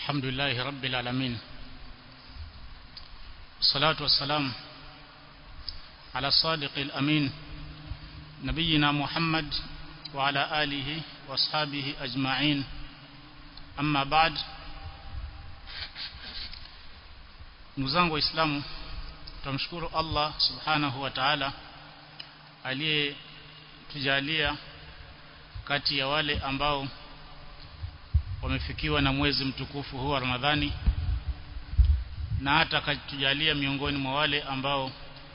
الحمد لله رب العالمين الصلاة والسلام على الصادق الأمين نبينا محمد وعلى آله واصحابه أجمعين أما بعد ndugu waislamu tumshukuru Allah subhanahu wa ta'ala aliyetujalia kati ya wale ambao wamefikiwa na mwezi mtukufu huu wa Ramadhani na hata akatujalia miongoni mwa wale ambao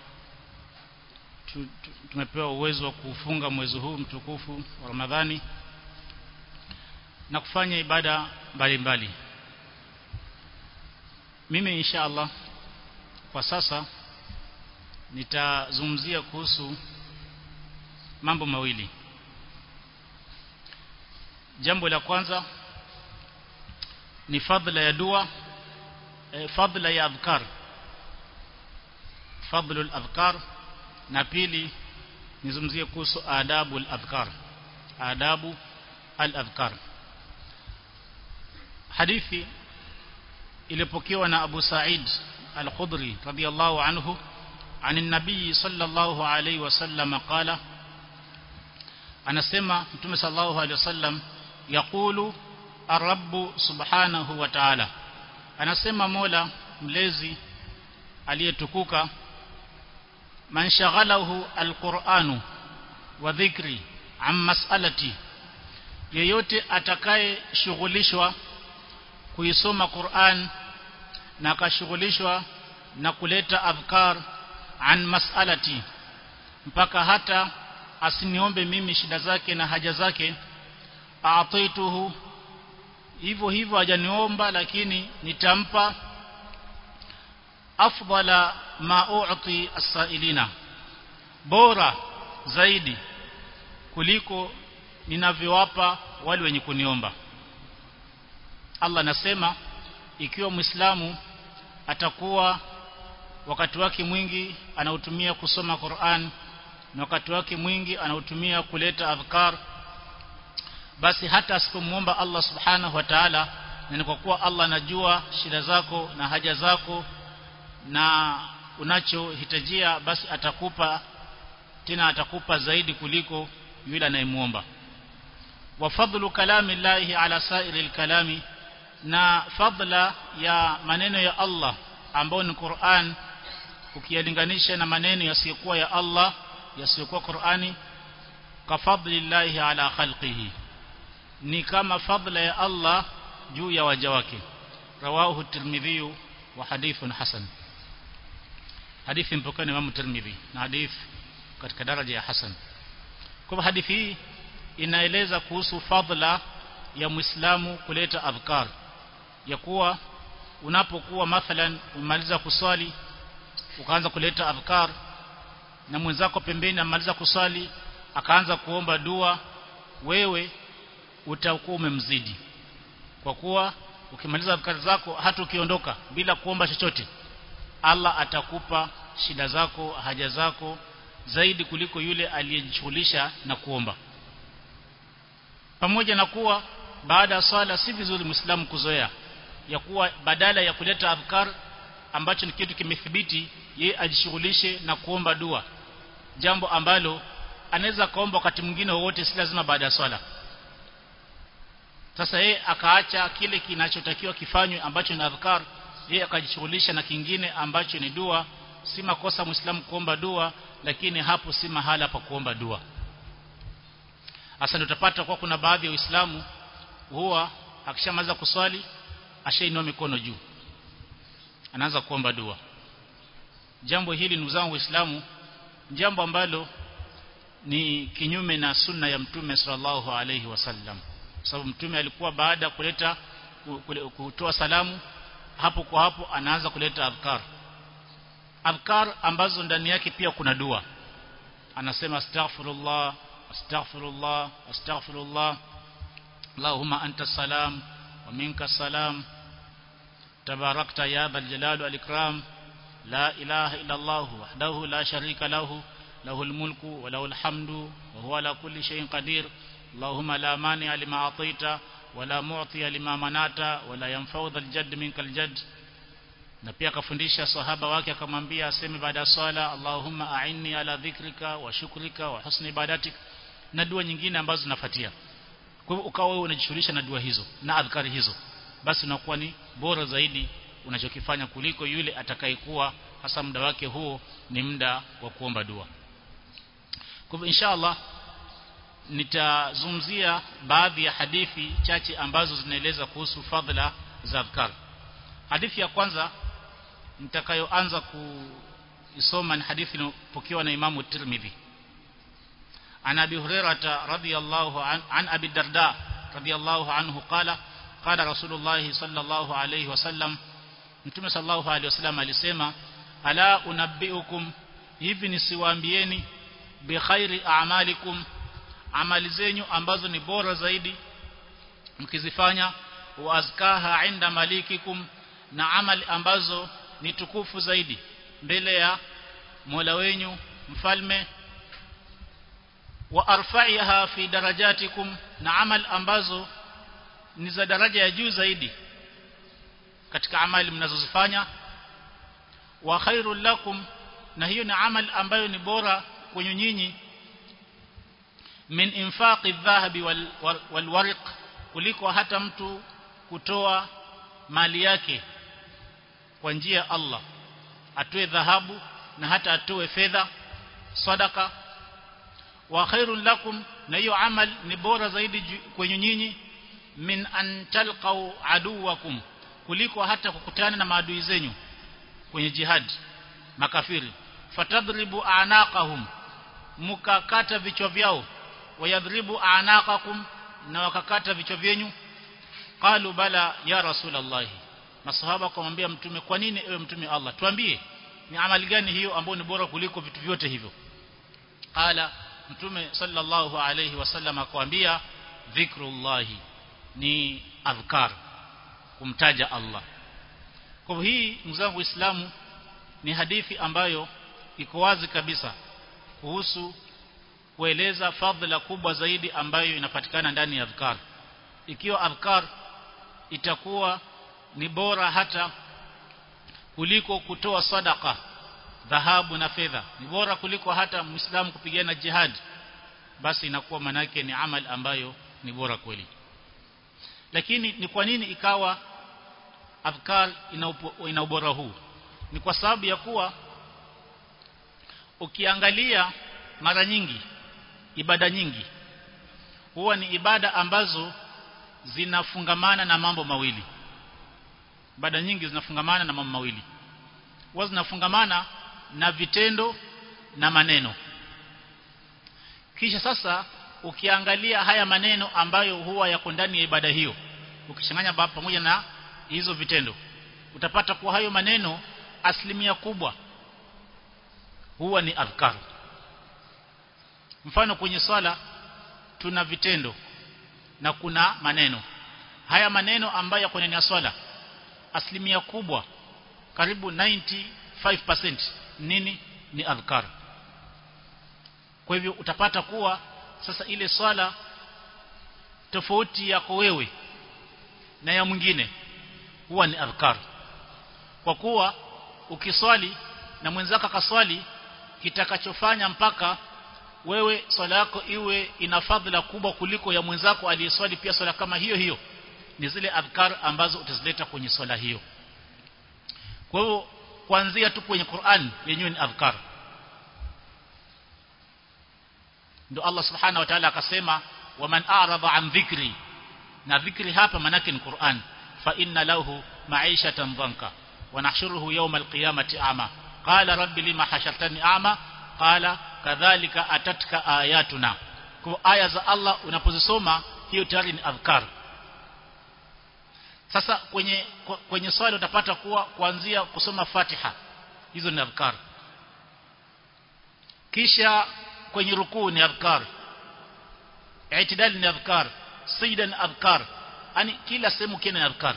tu, tu, tumepewa uwezo wa kufunga mwezi huu mtukufu wa Ramadhani na kufanya ibada mbalimbali mimi insha Allah kwa sasa nitazungumzia kuhusu mambo mawili jambo la kwanza ni fadhila ya dua e, fadhila ya adhkar fadhlu al-adhkar na pili nizungumzie kuhusu adabu al-adhkar adabu al-adhkar hadithi ilipokewa na Abu Sa'id al-Khudri radiyallahu anhu عن النبي صلى الله عليه وسلم قال anasema mtume sallallahu alaihi wasallam yaqulu ar-rabb subhanahu wa ta'ala anasema Mola mlezi aliyetukuka man shaghalahu al-Qur'anu wa dhikri an mas'alati yeyote atakaye shughulishwa kuisoma Qur'an na akashughulishwa na kuleta adhkar an mas'alati mpaka hata asiniombe mimi shida zake na haja zake aataituhu hivyo hivyo hajaniomba lakini nitampa afdala ma u'ti as-sa'ilina bora zaidi kuliko ninavyowapa wale wenye kuniomba Allah anasema ikiwa Muislamu atakuwa wakati wake mwingi anautumia kusoma Qur'an na wakati wake mwingi anautumia kuleta adhkar basi hata asipomuomba Allah subhanahu wa ta'ala na kwa kuwa Allah anajua shida zako na haja zako na unachohitajia basi atakupa tena atakupa zaidi kuliko yule anayemuomba wa fadlu kalami llahi ala sa'iril kalami na fadla ya maneno ya Allah ambayo ni Qur'an ukiyalinganisha na maneno yasiyokuwa ya Allah yasiyokuwa Qur'ani ka fadlillahi ala khalqihi ni kama fadla ya Allah juu ya waja wake rawahu tirmidhi wa hadithun hasan hadithi mpokani Imam Tirmidhi na hadith katika daraja ya hasan kwa hadithi hii inaeleza kuhusu fadla ya Muislamu kuleta adhkar ya kuwa unapokuwa mathalan umaliza kuswali ukaanza kuleta adhkar na mwenzako pembeni amaliza kuswali akaanza kuomba dua wewe utakuwa umemzidi kwa kuwa ukimaliza adhkar zako hata ukiondoka bila kuomba chochote Allah atakupa shida zako haja zako zaidi kuliko yule aliyejishughulisha na kuomba pamoja na kuwa baada ya swala si vizuri muislamu kuzoea ya kuwa badala ya kuleta adhkar ambacho ni kitu kimethibiti ye ajishughulishe na kuomba dua jambo ambalo anaweza kaomba wakati mwingine wowote si lazima baada ya swala sasa yeye akaacha kile kinachotakiwa kifanywe ambacho ni adhkar yeye akajishughulisha na kingine ambacho ni dua si makosa muislamu kuomba dua lakini hapo si mahala pa kuomba dua hasa utapata kwa kuna baadhi ya waislamu huwa akishamaliza kuswali ashainua mikono juu anaanza kuomba dua jambo hili ndugu zangu waislamu jambo ambalo ni kinyume na sunna ya mtume sallallahu alayhi wasallam sababu mtume alikuwa baada ya kuleta kutoa salamu hapo kwa hapo anaanza kuleta adhkar adhkar ambazo ndani yake pia kuna dua anasema astaghfirullah astaghfirullah astaghfirullah Allahumma anta salam wa minka salam tabarakta ya dhal jalali wal ikram la ilaha illa Allah wahdahu la sharika lahu lahul mulku wa lahul hamdu wa huwa ala kulli shay'in qadir اللهم لا مانع لما أعطيت wala mu'tiya lima manata wala yanfa'u dhal jadd minkal jadd na pia akafundisha sahaba wake akamwambia aseme baada ya swala Allahumma a'inni ala dhikrika wa shukrika wa husni ibadatik na dua nyingine ambazo zinafuatia kwa hivyo ukawa wewe unajishughulisha na dua hizo na adhkari hizo basi unakuwa ni bora zaidi unachokifanya kuliko yule atakayekuwa hasa muda wake huo ni muda wa kuomba dua kwa hivyo inshallah nitazungumzia baadhi ya hadithi chache ambazo zinaeleza kuhusu fadhila za adhkar hadithi ya kwanza nitakayoanza kuisoma ni hadithi iliyopokewa na Imamu Tirmidhi عن أبي هريرة رضي الله عن, عن أبي الدرداء رضي الله عنه قال قال رسول الله صلى الله عليه وسلم Mtume sallallahu alaihi wasallam alisema ala unabbiukum hivi nisiwaambieni bi khairi a'malikum amali zenyu ambazo ni bora zaidi mkizifanya wa azkaha inda malikikum na amali ambazo ni tukufu zaidi mbele ya Mola wenyu mfalme wa arfa'iha fi darajatikum na amal ambazo ni za daraja ya juu zaidi katika amali mnazozifanya wa khairul lakum na hiyo ni amal ambayo ni bora kwenye nyinyi min infaqi dhahabi wal, wal, wal warq kuliko hata mtu kutoa mali yake kwa njia ya Allah atoe dhahabu na hata atoe fedha sadaka wa khairul lakum na hiyo amal ni bora zaidi kwenye nyinyi min an talqau aduwakum kuliko hata kukutana na maadui zenyu kwenye jihad makafiri fatadribu anaqahum mukakata vichwa vyao wayadribu anaqakum na wakakata vichwa vyenyu qalu bala ya rasulullah masahaba kumwambia mtume kwa nini ewe mtume Allah tuambie ni amali gani hiyo ambayo ni bora kuliko vitu vyote hivyo qala mtume sallallahu alayhi wasallam akwambia dhikrullahi ni adhkar kumtaja Allah kwa hii mzangu Uislamu ni hadithi ambayo iko wazi kabisa kuhusu kueleza fadhila kubwa zaidi ambayo inapatikana ndani ya adhkar ikiwa adhkar itakuwa ni bora hata kuliko kutoa sadaka dhahabu na fedha ni bora kuliko hata muislamu kupigana jihad basi inakuwa manake ni amal ambayo ni bora kweli lakini ni kwa nini ikawa adhkar ina ubora huu ni kwa sababu ya kuwa ukiangalia mara nyingi ibada nyingi huwa ni ibada ambazo zinafungamana na mambo mawili ibada nyingi zinafungamana na mambo mawili huwa zinafungamana na vitendo na maneno kisha sasa ukiangalia haya maneno ambayo huwa yako ndani ya ibada hiyo ukichanganya pamoja na hizo vitendo utapata kuwa hayo maneno asilimia kubwa huwa ni adhkar mfano kwenye swala tuna vitendo na kuna maneno haya maneno ambayo yako ndani ya swala asilimia kubwa karibu 95% nini ni adhkar kwa hivyo utapata kuwa sasa ile swala tofauti yako wewe na ya mwingine huwa ni adhkar kwa kuwa ukiswali na mwenzako akaswali kitakachofanya mpaka wewe swala yako iwe ina fadhila kubwa kuliko ya mwenzako aliyeswali pia swala kama hiyo hiyo ni zile adhkar ambazo utazileta kwenye swala hiyo kwa hiyo kuanzia tu kwenye Qur'an yenyewe ni adhkar ndio Allah subhanahu wa ta'ala akasema waman a'rada an dhikri na dhikri hapa manake ni Qur'an fa inna lahu ma'ishatan dhanka wa nahshuruhu yawma al-qiyamati a'ma qala rabbi lima hashartani a'ma qala kadhalika atatka ayatuna kwa aya za Allah unapozisoma hiyo tayari ni adhkar sasa kwenye kwenye swali utapata kuwa kuanzia kusoma Fatiha hizo ni adhkar kisha kwenye rukuu ni adhkar i'tidal ni adhkar sijda ni adhkar yani kila sehemu kina adhkar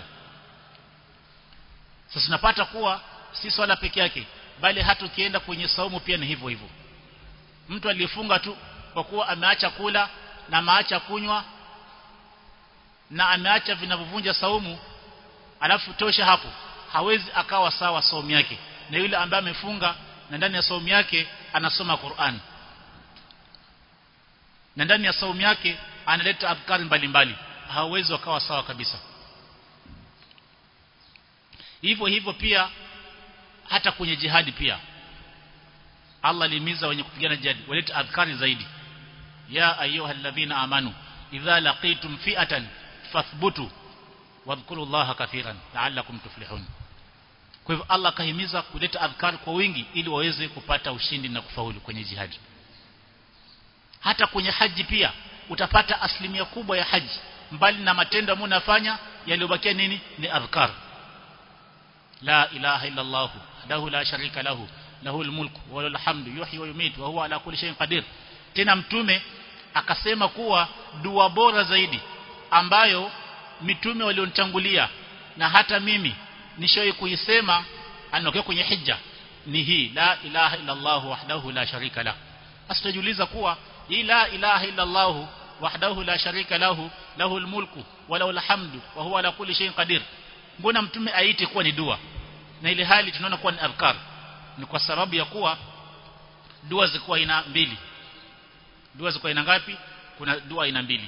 sasa tunapata kuwa si swala peke yake bali hata ukienda kwenye saumu pia ni hivyo hivyo mtu aliyefunga tu kwa kuwa ameacha kula na ameacha kunywa na ameacha vinavyovunja saumu alafu tosha hapo hawezi akawa sawa saumu yake na yule ambaye amefunga na ndani ya saumu yake anasoma Qur'an na ndani ya saumu yake analeta adhkari mbalimbali hawezi wakawa sawa kabisa hivyo hivyo pia hata kwenye jihadi pia Allah alimiza wenye kupigana jihadi walete adhkari zaidi ya ayyuhalladhina amanu idha laqitum fi'atan fathbutu wadhkuru Allaha kathiran la'allakum tuflihun kwa hivyo Allah kahimiza kuleta adhkar kwa wingi ili waweze kupata ushindi na kufaulu kwenye jihadi hata kwenye haji pia utapata asilimia kubwa ya haji mbali na matendo ambayo unafanya yaliyobakia nini ni adhkar la ilaha illa Allah lahu la sharika lahu lahu almulku wa lahu alhamdu yuhyi wa yumitu wa huwa ala kulli shay'in qadir tena mtume akasema kuwa dua bora zaidi ambayo mitume walionitangulia na hata mimi nishawahi kuisema anakuwa kwenye hija ni hii la ilaha illa Allah wahdahu la sharika la asitajiuliza kuwa hii la ilaha illa Allah wahdahu la sharika lahu lahu almulku wa lahu alhamdu wa huwa ala kulli shay'in qadir mbona mtume aite kuwa ni dua na ile hali tunaona kuwa ni adhkar ni kwa sababu ya kuwa dua zikuwa ina mbili dua zikuwa ina ngapi kuna dua ina mbili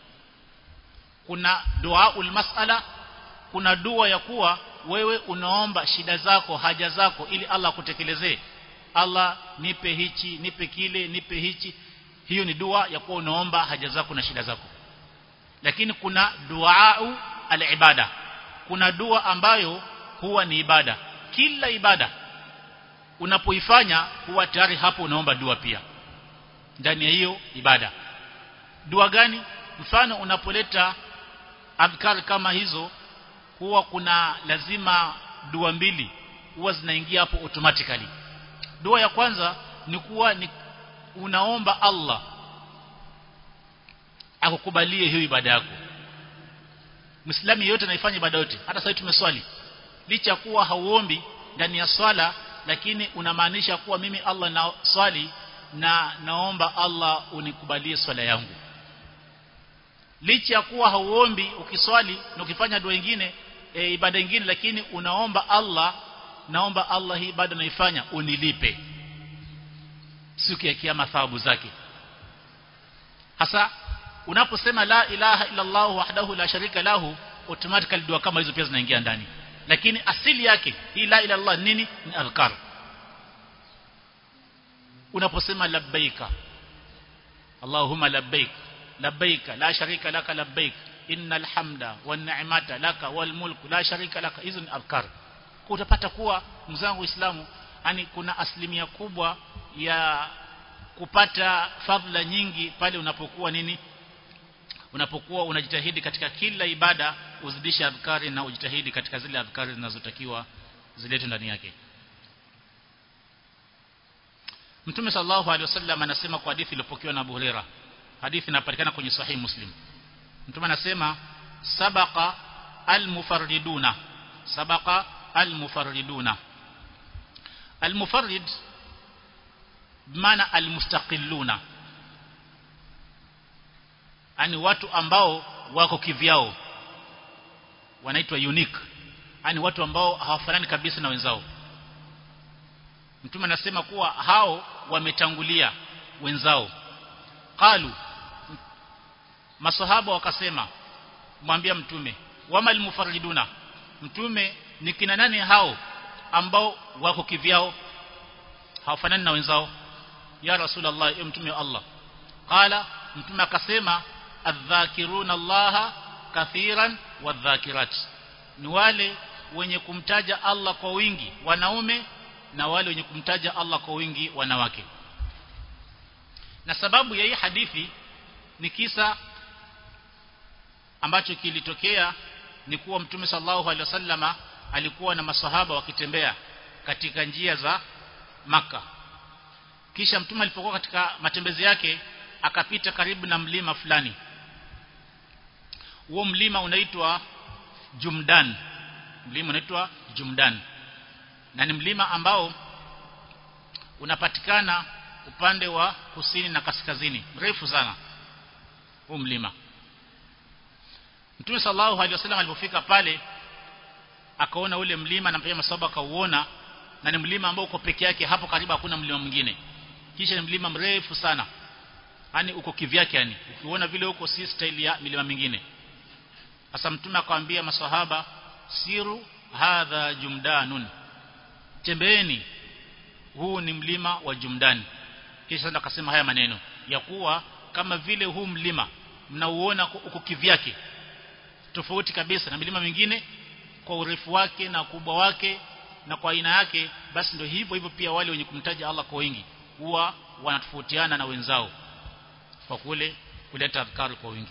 kuna duaul masala kuna dua ya kuwa wewe unaomba shida zako haja zako ili Allah kutekelezee Allah nipe hichi nipe kile nipe hichi hiyo ni dua ya kuwa unaomba haja zako na shida zako lakini kuna duau al-ibada kuna dua ambayo huwa ni ibada kila ibada unapoifanya huwa tayari hapo unaomba dua pia ndani ya hiyo ibada dua gani mfano unapoleta adhkar kama hizo huwa kuna lazima dua mbili huwa zinaingia hapo automatically dua ya kwanza ni kuwa ni unaomba Allah akukubalie hiyo ibada yako Muislamu yeyote anaifanya ibada yote hata sasa tumeswali licha kuwa hauombi ndani ya swala lakini unamaanisha kuwa mimi Allah na swali na naomba Allah unikubalie swala yangu licha ya kuwa hauombi ukiswali na ukifanya dua nyingine e, ibada nyingine lakini unaomba Allah naomba Allah hii ibada naifanya unilipe siku ya kiyama thawabu zake hasa unaposema la ilaha illa Allah wahdahu la sharika lahu automatically dua kama hizo pia zinaingia ndani lakini asili yake hii la ilaha illallah nini ni adhkar unaposema labbaika Allahumma labbaik labbaika la sharika laka labbaik innal hamda wan ni'mata laka wal mulku la sharika laka hizo ni adhkar utapata kuwa mzangu Uislamu yani kuna asilimia kubwa ya kupata fadhila nyingi pale unapokuwa nini unapokuwa unajitahidi katika kila ibada uzidishe adhkari na ujitahidi katika zile adhkari zinazotakiwa ziletwe ndani yake Mtume sallallahu alaihi wasallam anasema kwa hadithi iliyopokewa na Abu Huraira hadithi inapatikana kwenye sahih Muslim Mtume anasema sabaqa almufarriduna sabaqa almufarriduna almufarrid maana almustaqilluna yani watu ambao wako kivyao wanaitwa unique yani watu ambao hawafanani kabisa na wenzao mtume anasema kuwa hao wametangulia wenzao qalu masahaba wakasema mwambia mtume wama almufariduna mtume ni kina nani hao ambao wako kivyao hawafanani na wenzao ya rasulullah ya mtume wa Allah qala mtume akasema adh-dhakiruna Allah kathiran wadh-dhakirat ni wale wenye kumtaja Allah kwa wingi wanaume na wale wenye kumtaja Allah kwa wingi wanawake na sababu ya hii hadithi ni kisa ambacho kilitokea ni kuwa mtume sallallahu alaihi wasallama alikuwa na masahaba wakitembea katika njia za maka kisha mtume alipokuwa katika matembezi yake akapita karibu na mlima fulani huo mlima unaitwa Jumdan mlima unaitwa Jumdan na ni mlima ambao unapatikana upande wa kusini na kaskazini mrefu sana huu mlima Mtume sallallahu alaihi wasallam alipofika pale akaona ule mlima na pia masaba akauona na ni mlima ambao uko peke yake hapo karibu hakuna mlima mwingine kisha ni mlima mrefu sana yani uko kivyake yani ukiona vile huko si style ya milima mingine sasa mtume akamwambia maswahaba siru hadha jumdanun tembeeni huu ni mlima wa jumdani kisha ndo akasema haya maneno ya kuwa kama vile huu mlima mnauona uko kivyake tofauti kabisa na milima mingine kwa urefu wake na ukubwa wake na kwa aina yake basi ndio hivyo hivyo pia wale wenye kumtaja Allah kwa wingi huwa wanatofautiana na wenzao kwa kule kuleta adhkar kwa wingi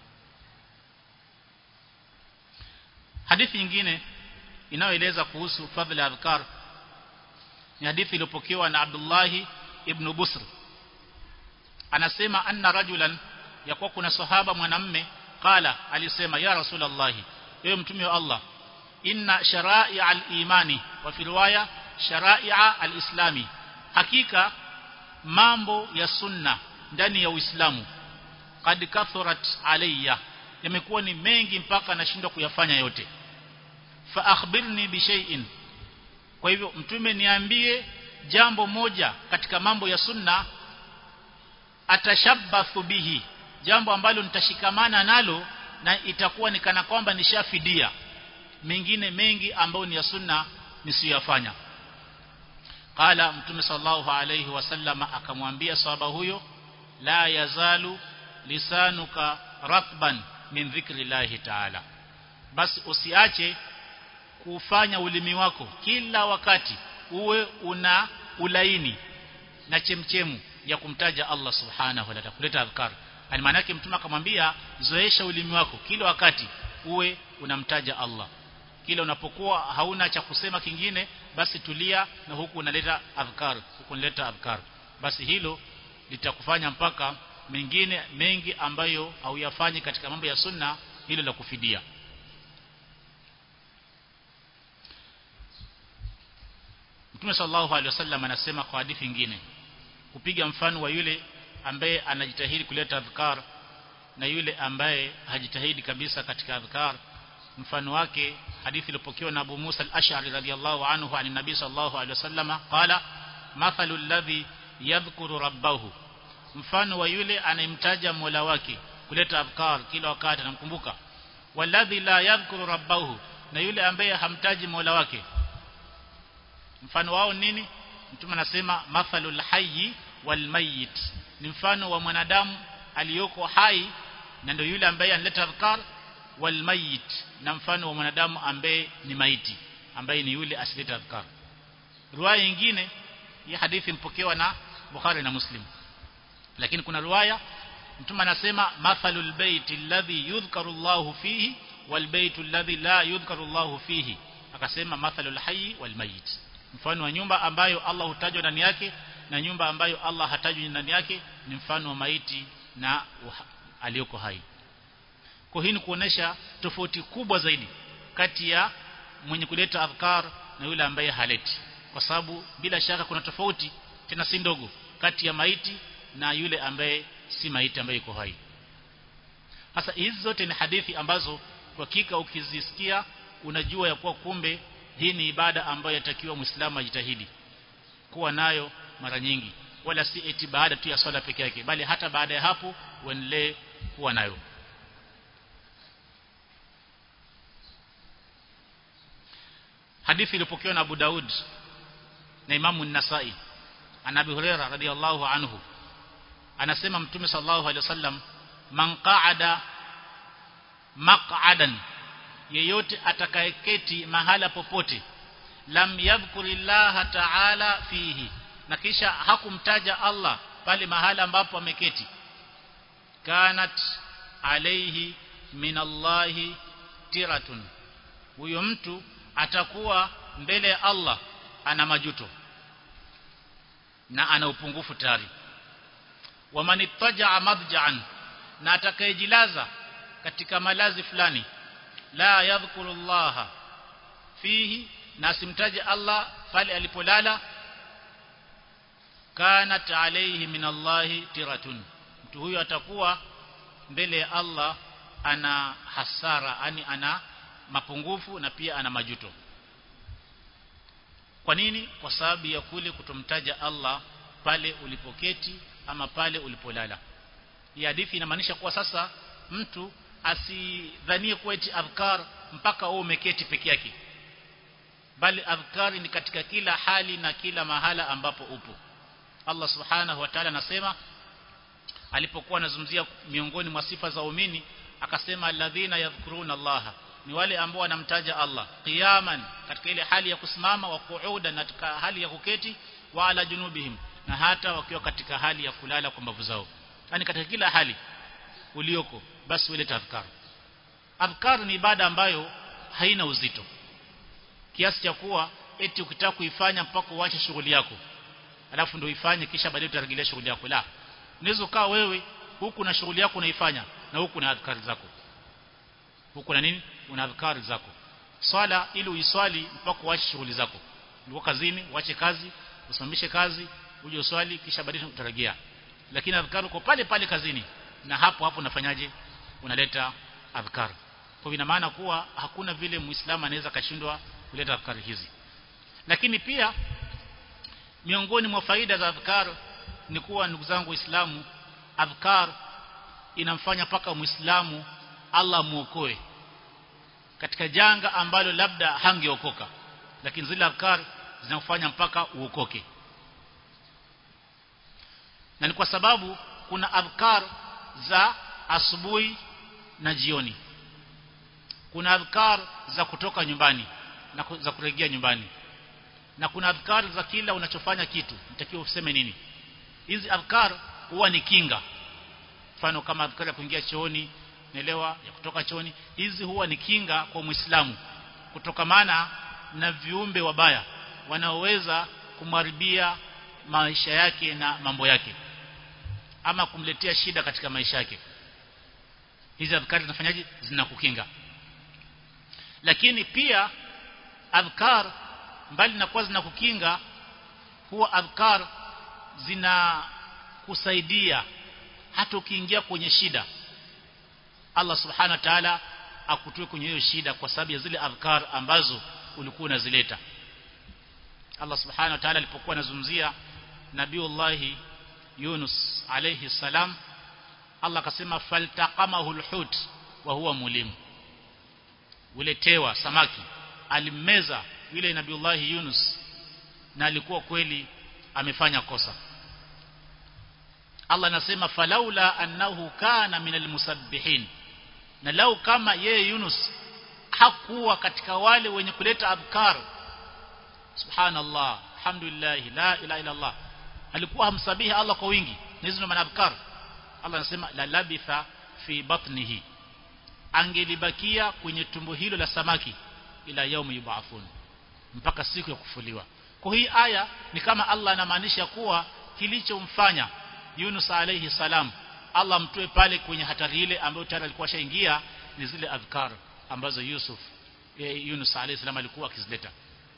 hadithi nyingine inayoeleza kuhusu fadhila ya adhkar ni hadithi iliyopokewa na Abdullah ibn Busr anasema anna rajulan yakuwa kuna sahaba mwanamme qala alisema ya rasulullah ewe mtume wa Allah inna shara'i al-imani wa fi riwaya shara'i'a al-islami hakika mambo ya sunna ndani ya Uislamu kad kathurat alayya yamekuwa ni mengi mpaka nashindwa kuyafanya yote fa akhbirni bi shay'in kwa hivyo mtume niambie jambo moja katika mambo ya sunna atashabbathu bihi jambo ambalo nitashikamana nalo na itakuwa ni kana kwamba nishafidia mengine mengi ambayo ni ya sunna nisiyafanya qala mtume sallallahu alayhi wasallama akamwambia sahaba huyo la yazalu lisanuka ratban min dhikrillahi ta'ala basi usiache kufanya ulimi wako kila wakati uwe una ulaini na chemchemu ya kumtaja Allah subhanahu wa ta'ala kuleta adhkar yani maana yake mtume akamwambia zoesha ulimi wako kila wakati uwe unamtaja Allah kila unapokuwa hauna cha kusema kingine basi tulia na huku unaleta adhkar huku unaleta adhkar basi hilo litakufanya mpaka mengine mengi ambayo hauyafanyi katika mambo ya sunna hilo la kufidia Mtume sallallahu alaihi wasallam anasema kwa hadithi nyingine kupiga mfano wa yule ambaye anajitahidi kuleta adhkar na yule ambaye hajitahidi kabisa katika adhkar mfano wake hadithi iliyopokewa na Abu Musa al-Ash'ari radhiyallahu anhu ani nabii sallallahu alaihi wasallam qala mathalu alladhi yadhkuru rabbahu mfano wa yule anayemtaja Mola wake kuleta adhkar kila wakati anamkumbuka walladhi la yadhkuru rabbahu na yule ambaye hamtaji Mola wake mfano wao nini mtume anasema mathalul hayyi wal mayyit ni mfano wa mwanadamu aliyoko hai na ndio yule ambaye analeta adhkar wal mayyit na mfano wa mwanadamu ambaye ni maiti ambaye ni yule asileta adhkar riwaya nyingine ya hadithi mpokewa na Bukhari na Muslim lakini kuna riwaya mtume anasema mathalul baiti alladhi yudhkaru Allahu fihi wal baitu alladhi la yudhkaru Allahu fihi akasema mathalul hayyi wal mayyit mfano wa nyumba ambayo Allah hutajwa ndani yake na nyumba ambayo Allah hatajwi ndani yake ni mfano wa maiti na aliyoko hai kwa hii ni kuonesha tofauti kubwa zaidi kati ya mwenye kuleta adhkar na yule ambaye haleti kwa sababu bila shaka kuna tofauti tena si ndogo kati ya maiti na yule ambaye si maiti ambaye yuko hai sasa hizi zote ni hadithi ambazo kwa hakika ukizisikia unajua ya kuwa kumbe hii ni ibada ambayo yatakiwa muislamu ajitahidi kuwa nayo mara nyingi wala si eti baada tu ya swala peke yake bali hata baada ya hapo uendelee kuwa nayo hadithi iliyopokewa na Abu Daud na Imamu An-Nasa'i ana Abi Huraira radhiyallahu anhu anasema Mtume sallallahu alaihi wasallam man qa'ada maq'adan yeyote atakayeketi mahala popote lam yadhkurillaha ta'ala fihi na kisha hakumtaja Allah pale mahala ambapo ameketi kanat alayhi minallahi tiratun huyo mtu atakuwa mbele ya Allah ana majuto na ana upungufu tayari wamanittaja madja'an na atakayejilaza katika malazi fulani la yadhkuru Allah fihi na simtaje Allah pale alipolala kanat alayhi min Allah tiratun mtu huyo atakuwa mbele ya Allah ana hasara yani ana mapungufu na pia ana majuto kwa nini kwa sababu ya kule kutomtaja Allah pale ulipoketi ama pale ulipolala hii hadithi inamaanisha kuwa sasa mtu asidhanie kuwa eti adhkar mpaka wewe umeketi peke yake bali adhkar ni katika kila hali na kila mahala ambapo upo Allah subhanahu wa ta'ala anasema alipokuwa anazungumzia miongoni mwa sifa za waumini akasema alladhina yadhkuruna Allah ni wale ambao wanamtaja Allah qiyaman katika ile hali ya kusimama wa kuuda na katika hali ya kuketi wa ala junubihim na hata wakiwa katika hali ya kulala kwa mbavu zao yani katika kila hali ulioko basi wile tafakar adhkar ni ibada ambayo haina uzito kiasi cha kuwa eti ukitaka kuifanya mpaka uache shughuli yako alafu ndio ifanye kisha baadaye utarejelea shughuli yako la unaweza ukaa wewe huku na shughuli yako unaifanya na huku na adhkari zako huku na nini una adhkari zako swala ili uiswali mpaka uache shughuli zako ulikuwa kazini uache kazi usimamishe kazi uje uswali kisha baadaye utarejea lakini adhkari uko pale pale kazini na hapo hapo unafanyaje unaleta adhkar kwa ina maana kuwa hakuna vile muislamu anaweza kashindwa kuleta adhkari hizi lakini pia miongoni mwa faida za adhkar ni kuwa ndugu zangu waislamu adhkar inamfanya paka muislamu Allah muokoe katika janga ambalo labda hangeokoka lakini zile adhkar zinakufanya mpaka uokoke na ni kwa sababu kuna adhkar za asubuhi na jioni kuna adhkar za kutoka nyumbani na za kurejea nyumbani na kuna adhkar za kila unachofanya kitu nitakiwa useme nini hizi adhkar huwa ni kinga mfano kama adhkar ya kuingia chooni naelewa ya kutoka chooni hizi huwa ni kinga kwa muislamu kutokamana na viumbe wabaya wanaoweza kumharibia maisha yake na mambo yake ama kumletea shida katika maisha yake hizi adhkar zinafanyaje zinakukinga lakini pia adhkar mbali na kuwa zinakukinga huwa adhkar zina kusaidia hata ukiingia kwenye shida Allah subhanahu wa ta'ala akutoe kwenye hiyo shida kwa sababu ya zile adhkar ambazo ulikuwa unazileta Allah subhanahu wa ta'ala alipokuwa anazungumzia Nabiullah Yunus alayhi salam Allah akasema faltaqamahu alhut wa huwa mulim ule tewa samaki alimmeza yule Nabiullah Yunus na alikuwa kweli amefanya kosa Allah anasema falaula annahu kana minal musabbihin na lau kama yeye Yunus hakuwa katika wale wenye kuleta adhkar subhanallah alhamdulillah la ilaha illa Allah alikuwa hamsabihi Allah kwa wingi na hizo maana adhkar Allah anasema la labitha fi batnihi angelibakia kwenye tumbo hilo la samaki ila yaumi yubathun mpaka siku ya kufuliwa kwa hii aya ni kama Allah anamaanisha kuwa kilichomfanya Yunus alayhi salam Allah mtoe pale kwenye hatari ile ambayo tayari alikuwa shaingia ni zile adhkar ambazo Yusuf e, Yunus alayhi salam alikuwa akizileta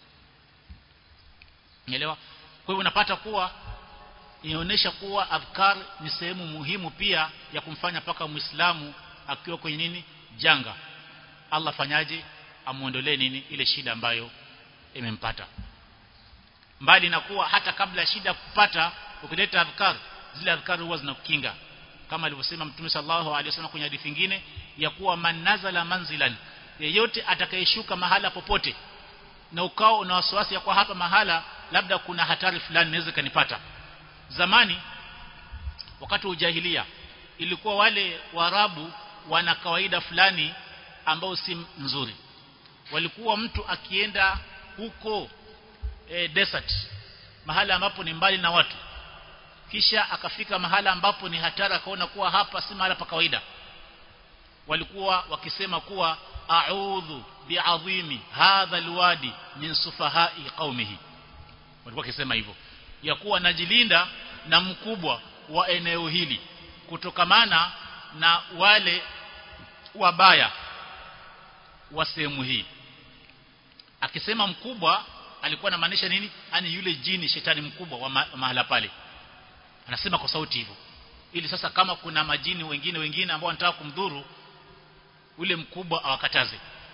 Unaelewa kwa hivyo unapata kuwa inaonyesha kuwa adhkar ni sehemu muhimu pia ya kumfanya paka muislamu akiwa kwenye nini janga Allah fanyaje amuondolee nini ile shida ambayo imempata mbali na kuwa hata kabla shida kupata ukileta adhkar zile adhkar huwa zinakukinga kama alivyosema Mtume sallallahu alaihi wasallam kwenye hadithi nyingine ya kuwa man nazala manzilan yeyote atakayeshuka mahala popote na ukao una wasiwasi ya kwa hapa mahala labda kuna hatari fulani inaweza kanipata zamani wakati wa ujahilia ilikuwa wale warabu wana kawaida fulani ambao si nzuri walikuwa mtu akienda huko e, desert mahala ambapo ni mbali na watu kisha akafika mahala ambapo ni hatari akaona kuwa hapa si mahala pa kawaida walikuwa wakisema kuwa a'udhu bi'azimi hadha alwadi min sufahai qaumihi walikuwa wakisema hivyo ya kuwa najilinda na mkubwa wa eneo hili kutokamana na wale wabaya wa sehemu hii akisema mkubwa alikuwa anamaanisha nini ani yule jini shetani mkubwa wa ma mahala pale anasema kwa sauti hivyo ili sasa kama kuna majini wengine wengine ambao wanataka kumdhuru ule mkubwa awakataze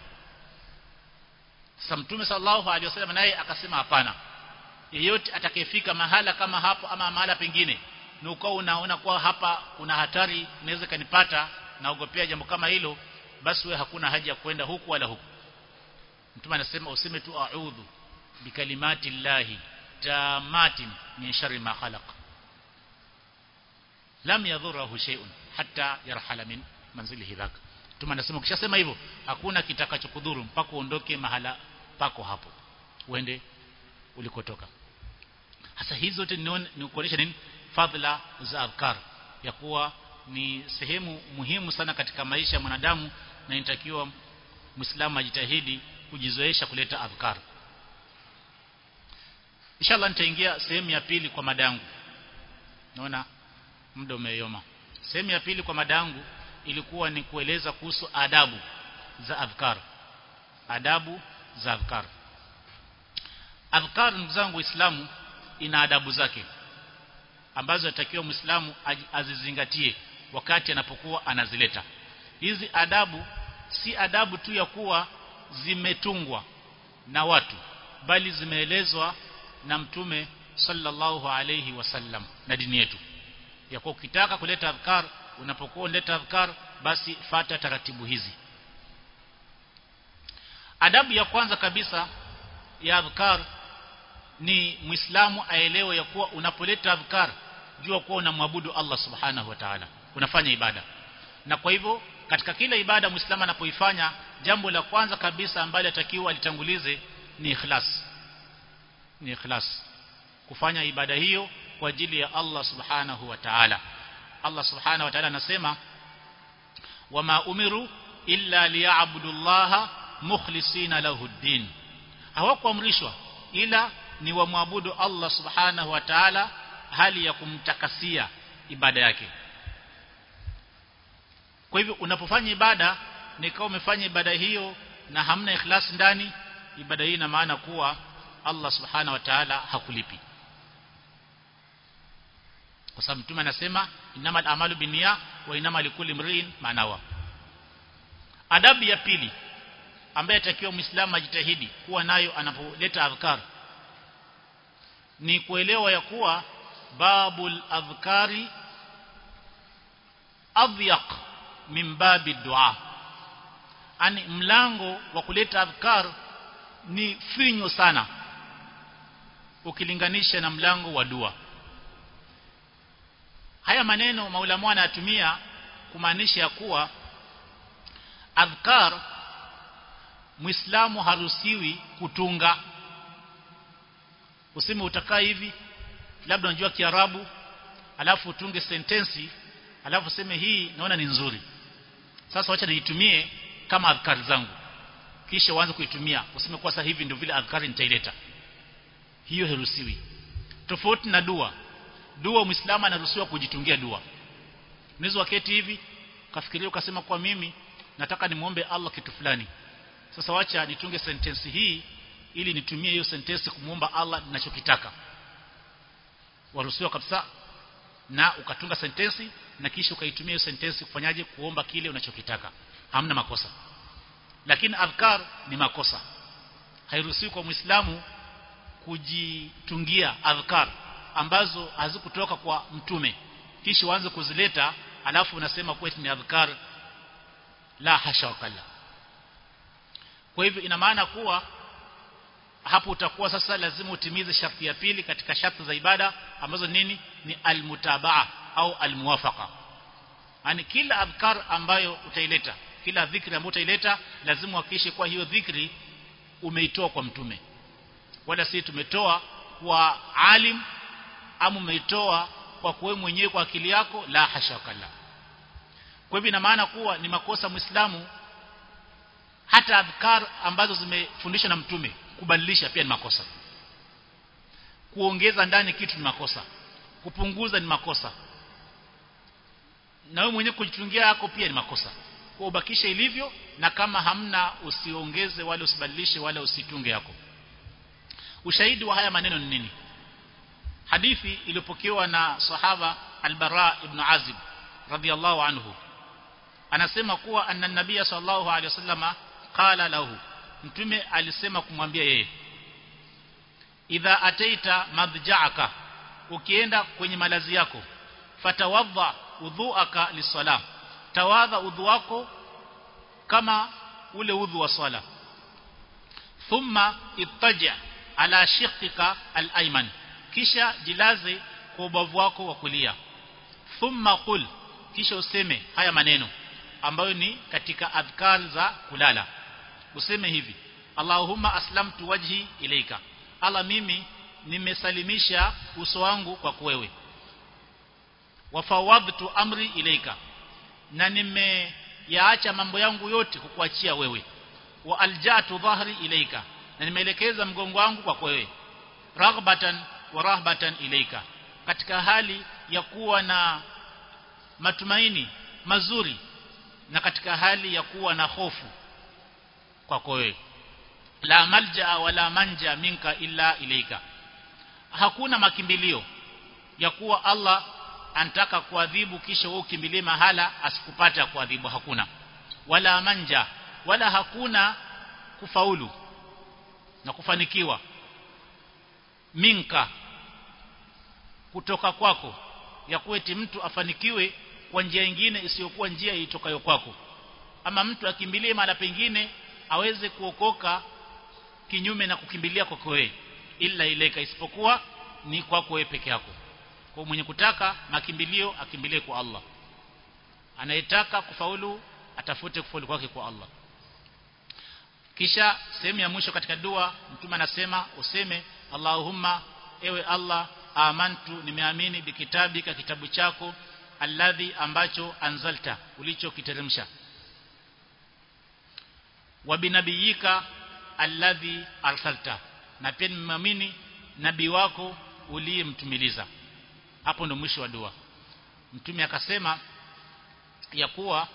sasa mtume sallallahu alaihi wasallam naye akasema hapana yeyote atakayefika mahala kama hapo ama mahala pengine na ukao unaona kwa hapa kuna hatari inaweza kanipata naogopea jambo kama hilo basi we hakuna haja ya kwenda huku wala huku mtume anasema useme tu a'udhu bikalimati llahi tamatin min sharri ma khalaq lam yadhurahu shay'un hatta yarhala min manzilihi dhaka mtume anasema ukishasema hivyo hakuna kitakachokudhuru mpaka uondoke mahala pako hapo uende ulikotoka hasa hizo zote ni kuonyesha nini fadhila za adhkar ya kuwa ni sehemu muhimu sana katika maisha ya mwanadamu na inatakiwa muislamu ajitahidi kujizoesha kuleta adhkar inshallah nitaingia sehemu ya pili kwa madangu naona muda umeyoma sehemu ya pili kwa madangu ilikuwa ni kueleza kuhusu adabu za adhkar adabu za adhkar adhkar ndugu zangu waislamu ina adabu zake ambazo atakiwa muislamu azizingatie wakati anapokuwa anazileta hizi adabu si adabu tu ya kuwa zimetungwa na watu bali zimeelezwa na mtume sallallahu alayhi wasallam na dini yetu ya kuwa ukitaka kuleta adhkar unapokuwa unaleta adhkar basi fata taratibu hizi adabu ya kwanza kabisa ya adhkar ni muislamu aelewe ya kuwa unapoleta adhkar jua kuwa unamwabudu Allah subhanahu wa ta'ala unafanya ibada na kwa hivyo katika kila ibada muislamu anapoifanya jambo la kwanza kabisa ambalo atakiwa alitangulize ni ikhlas ni ikhlas kufanya ibada hiyo kwa ajili ya Allah subhanahu wa ta'ala Allah subhanahu wa ta'ala anasema wama umiru illa liya'budu Allah mukhlisina lahu ad-din hawakuamrishwa ila ni wamwabudu Allah subhanahu wa ta'ala hali ya kumtakasia ibada yake kwa hivyo unapofanya ibada nikawa umefanya ibada hiyo na hamna ikhlas ndani ibada hii ina maana kuwa Allah subhanahu wa ta'ala hakulipi kwa sababu mtume anasema innamal a'malu binniya wa innamal likulli imrin manawa adabu ya pili ambaye atakiwa muislamu ajitahidi kuwa nayo anapoleta adhkar ni kuelewa ya kuwa babul adhkari adhyaq min babi dua ani mlango wa kuleta adhkar ni finyo sana ukilinganisha na mlango wa dua haya maneno maulamu anayatumia kumaanisha ya kuwa adhkar muislamu haruhusiwi kutunga useme utakaa hivi labda unajua kiarabu alafu utunge sentensi alafu useme hii naona ni nzuri sasa wacha niitumie kama adhkari zangu kisha uanze kuitumia useme kwa sasa hivi ndio vile adhkari nitaileta hiyo haruhusiwi tofauti na dua dua muislamu anaruhusiwa kujitungia dua unaweza waketi hivi kafikiria ukasema kwa mimi nataka nimuombe Allah kitu fulani sasa wacha nitunge sentensi hii ili nitumie hiyo sentensi kumuomba Allah ninachokitaka waruhusiwa kabisa na ukatunga sentensi na kisha ukaitumia hiyo sentensi kufanyaje kuomba kile unachokitaka hamna makosa lakini adhkar ni makosa hairuhusiwi kwa muislamu kujitungia adhkar ambazo hazikutoka kwa mtume kisha uanze kuzileta alafu unasema kwetu ni adhkar la hasha wakalla kwa hivyo ina maana kuwa hapo utakuwa sasa lazima utimize sharti ya pili katika sharti za ibada ambazo nini ni almutabaa au almuwafaqa yani kila adhkar ambayo utaileta kila dhikri ambayo utaileta lazima uhakikishe kwa hiyo dhikri umeitoa kwa mtume wala si tumetoa kwa alim ama umeitoa kwa kuwe mwenyewe kwa akili yako la hasha kala kwa hivyo ina maana kuwa ni makosa muislamu hata adhkar ambazo zimefundishwa na mtume kubadilisha pia ni makosa kuongeza ndani kitu ni makosa kupunguza ni makosa na wewe mwenyewe kujitungia yako pia ni makosa kwa ubakisha ilivyo na kama hamna usiongeze wala usibadilishe wala usitunge yako ushahidi wa haya maneno ni nini hadithi iliyopokewa na sahaba al-Bara ibn Azib radhiyallahu anhu anasema kuwa anna nabia sallallahu alaihi wasallama qala lahu mtume alisema kumwambia yeye idha ataita madja'aka ukienda kwenye malazi yako fatawadha udhuaka lisala tawadha udhu wako kama ule udhu wa swala thumma ittaja ala shiqqika al-ayman kisha jilaze kwa ubavu wako wa kulia thumma qul kisha useme haya maneno ambayo ni katika adhkar za kulala useme hivi Allahumma aslamtu wajhi ilaika Allah mimi nimesalimisha uso wangu kwa wewe wafawadtu amri ilaika na nimeyaacha mambo yangu yote kukuachia wewe wa aljatu dhahri ilaika na nimeelekeza mgongo wangu kwa wewe raghbatan wa rahbatan ilaika katika hali ya kuwa na matumaini mazuri na katika hali ya kuwa na hofu kwako wewe la malja wala manja minka illa ilaika hakuna makimbilio ya kuwa Allah anataka kuadhibu kisha wewe ukimbilie mahala asikupata kuadhibu hakuna wala manja wala hakuna kufaulu na kufanikiwa minka kutoka kwako ya kueti mtu afanikiwe kwa njia nyingine isiyokuwa njia itokayo kwako ama mtu akimbilie mahala pengine aweze kuokoka kinyume na kukimbilia kwako wewe ila ileka isipokuwa ni kwako wewe peke yako kwa mwenye kutaka makimbilio akimbilie kwa Allah anayetaka kufaulu atafute kufaulu kwake kwa Allah kisha sehemu ya mwisho katika dua mtume anasema useme Allahumma ewe Allah amantu nimeamini bikitabika kitabu chako alladhi ambacho anzalta ulichokiteremsha wa binabiyika alladhi arsalta na pia nimeamini nabii wako uliyemtumiliza hapo ndo mwisho wa dua mtume akasema ya kuwa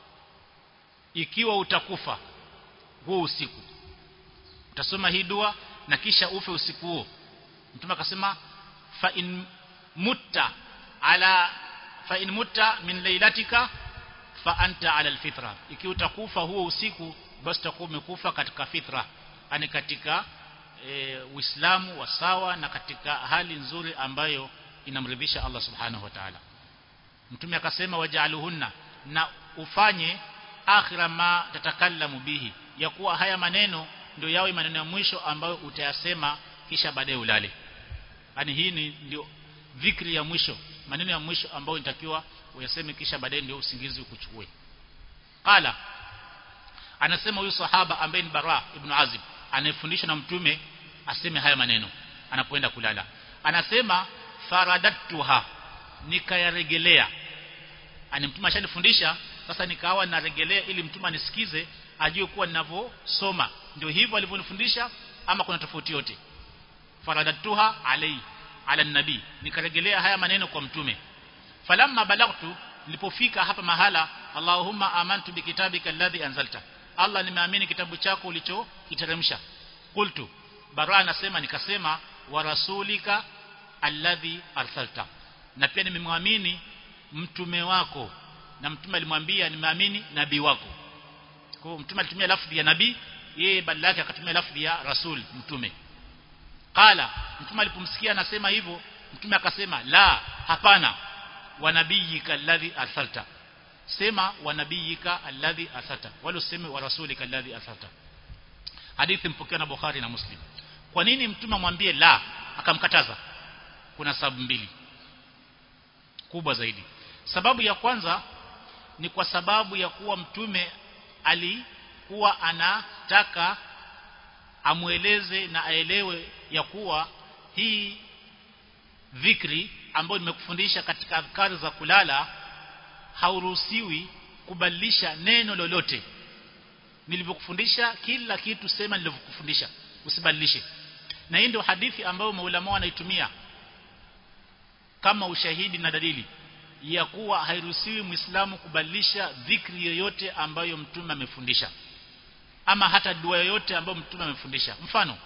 ikiwa utakufa huo usiku utasoma hii dua na kisha ufe usiku huo mtume akasema fa in mutta ala fa in mutta min lailatika fa anta ala alfitra ikiwa utakufa huo usiku basi utakuwa umekufa katika fitra yani katika e, uislamu wa sawa na katika hali nzuri ambayo inamridhisha Allah subhanahu wa ta'ala mtume akasema waja'aluhunna na ufanye akhira ma tatakallamu bihi ya kuwa haya maneno ndio yawe maneno ya mwisho ambayo utayasema kisha baadaye ulale yani hii ni ndio dhikri ya mwisho maneno ya mwisho ambayo inatakiwa uyaseme kisha baadaye ndio usingizi ukuchukue qala anasema huyu sahaba ambaye ni Bara ibn Azib anayefundishwa na mtume aseme haya maneno anapoenda kulala anasema faradatuha nikayaregelea ani mtume ashanifundisha sasa nikawa naregelea ili mtume anisikize ajue kuwa ninavyosoma ndio hivyo alivyonifundisha ama kuna tofauti yote faradatuha alai ala nabii nikaregelea haya maneno kwa mtume falamma balagtu nilipofika hapa mahala Allahumma amantu bikitabika alladhi anzalta Allah nimeamini kitabu chako ulichokiteremsha qultu bara anasema nikasema wa rasulika alladhi arsalta na pia nimemwamini mtume wako na mtume alimwambia nimeamini nabii wako kwa hiyo mtume alitumia lafzi ya nabii yeye badala yake akatumia lafzi ya rasul mtume qala mtume alipomsikia anasema hivyo mtume akasema la hapana wa nabiyika alladhi arsalta sema wa nabiyika alladhi arsalta wala useme wa rasulika alladhi arsalta hadithi mpokea na Bukhari na Muslim kwa nini mtume amwambie la akamkataza kuna sababu mbili kubwa zaidi sababu ya kwanza ni kwa sababu ya kuwa mtume alikuwa anataka amueleze na aelewe ya kuwa hii dhikri ambayo nimekufundisha katika adhkari za kulala hauruhusiwi kubadilisha neno lolote nilivyokufundisha kila kitu sema nilivyokufundisha usibadilishe na hii ndio hadithi ambayo maulama wanaitumia kama ushahidi na dalili ya kuwa hairuhusiwi muislamu kubadilisha dhikri yoyote ambayo mtume amefundisha ama hata dua yoyote ambayo mtume amefundisha mfano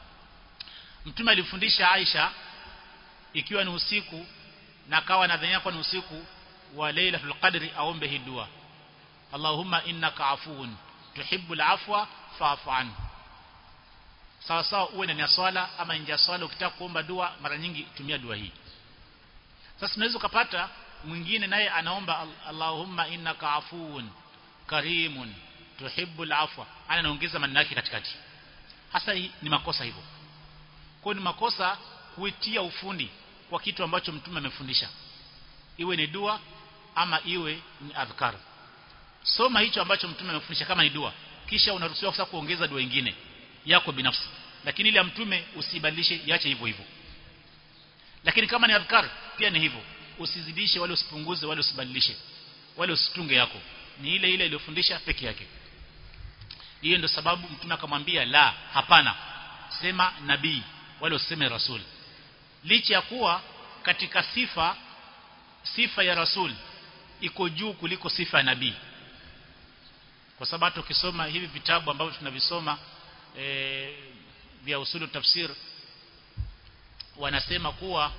mtume alifundisha Aisha ikiwa ni usiku na akawa nadhania kwa ni usiku wa Lailatul Qadri aombe hii dua Allahumma innaka afuun tuhibbul afwa fa'fu anhu sawa sawa uwe ndani ya swala ama nje ya swala ukitaka kuomba dua mara nyingi tumia dua hii sasa unaweza kupata mwingine naye anaomba Allahumma innaka afuun karimun tuhibbul afwa ana anaongeza maneno yake katikati hasa hii ni makosa hivyo kwa ni makosa kuitia ufundi kwa kitu ambacho mtume amefundisha iwe ni dua ama iwe ni adhkar soma hicho ambacho mtume amefundisha kama ni dua kisha unaruhusiwa sasa kuongeza dua nyingine yako binafsi lakini ile ya mtume usibadilishe iache hivyo hivyo lakini kama ni adhkar pia ni hivyo usizidishe wala usipunguze wala usibadilishe wala usitunge yako ni ile ile iliyofundisha peke yake hiyo ndio sababu mtume akamwambia la hapana sema nabii wala useme rasul licha ya kuwa katika sifa sifa ya rasul iko juu kuliko sifa ya nabii kwa sababu tukisoma hivi vitabu ambavyo tunavisoma e, vya usulu tafsir wanasema kuwa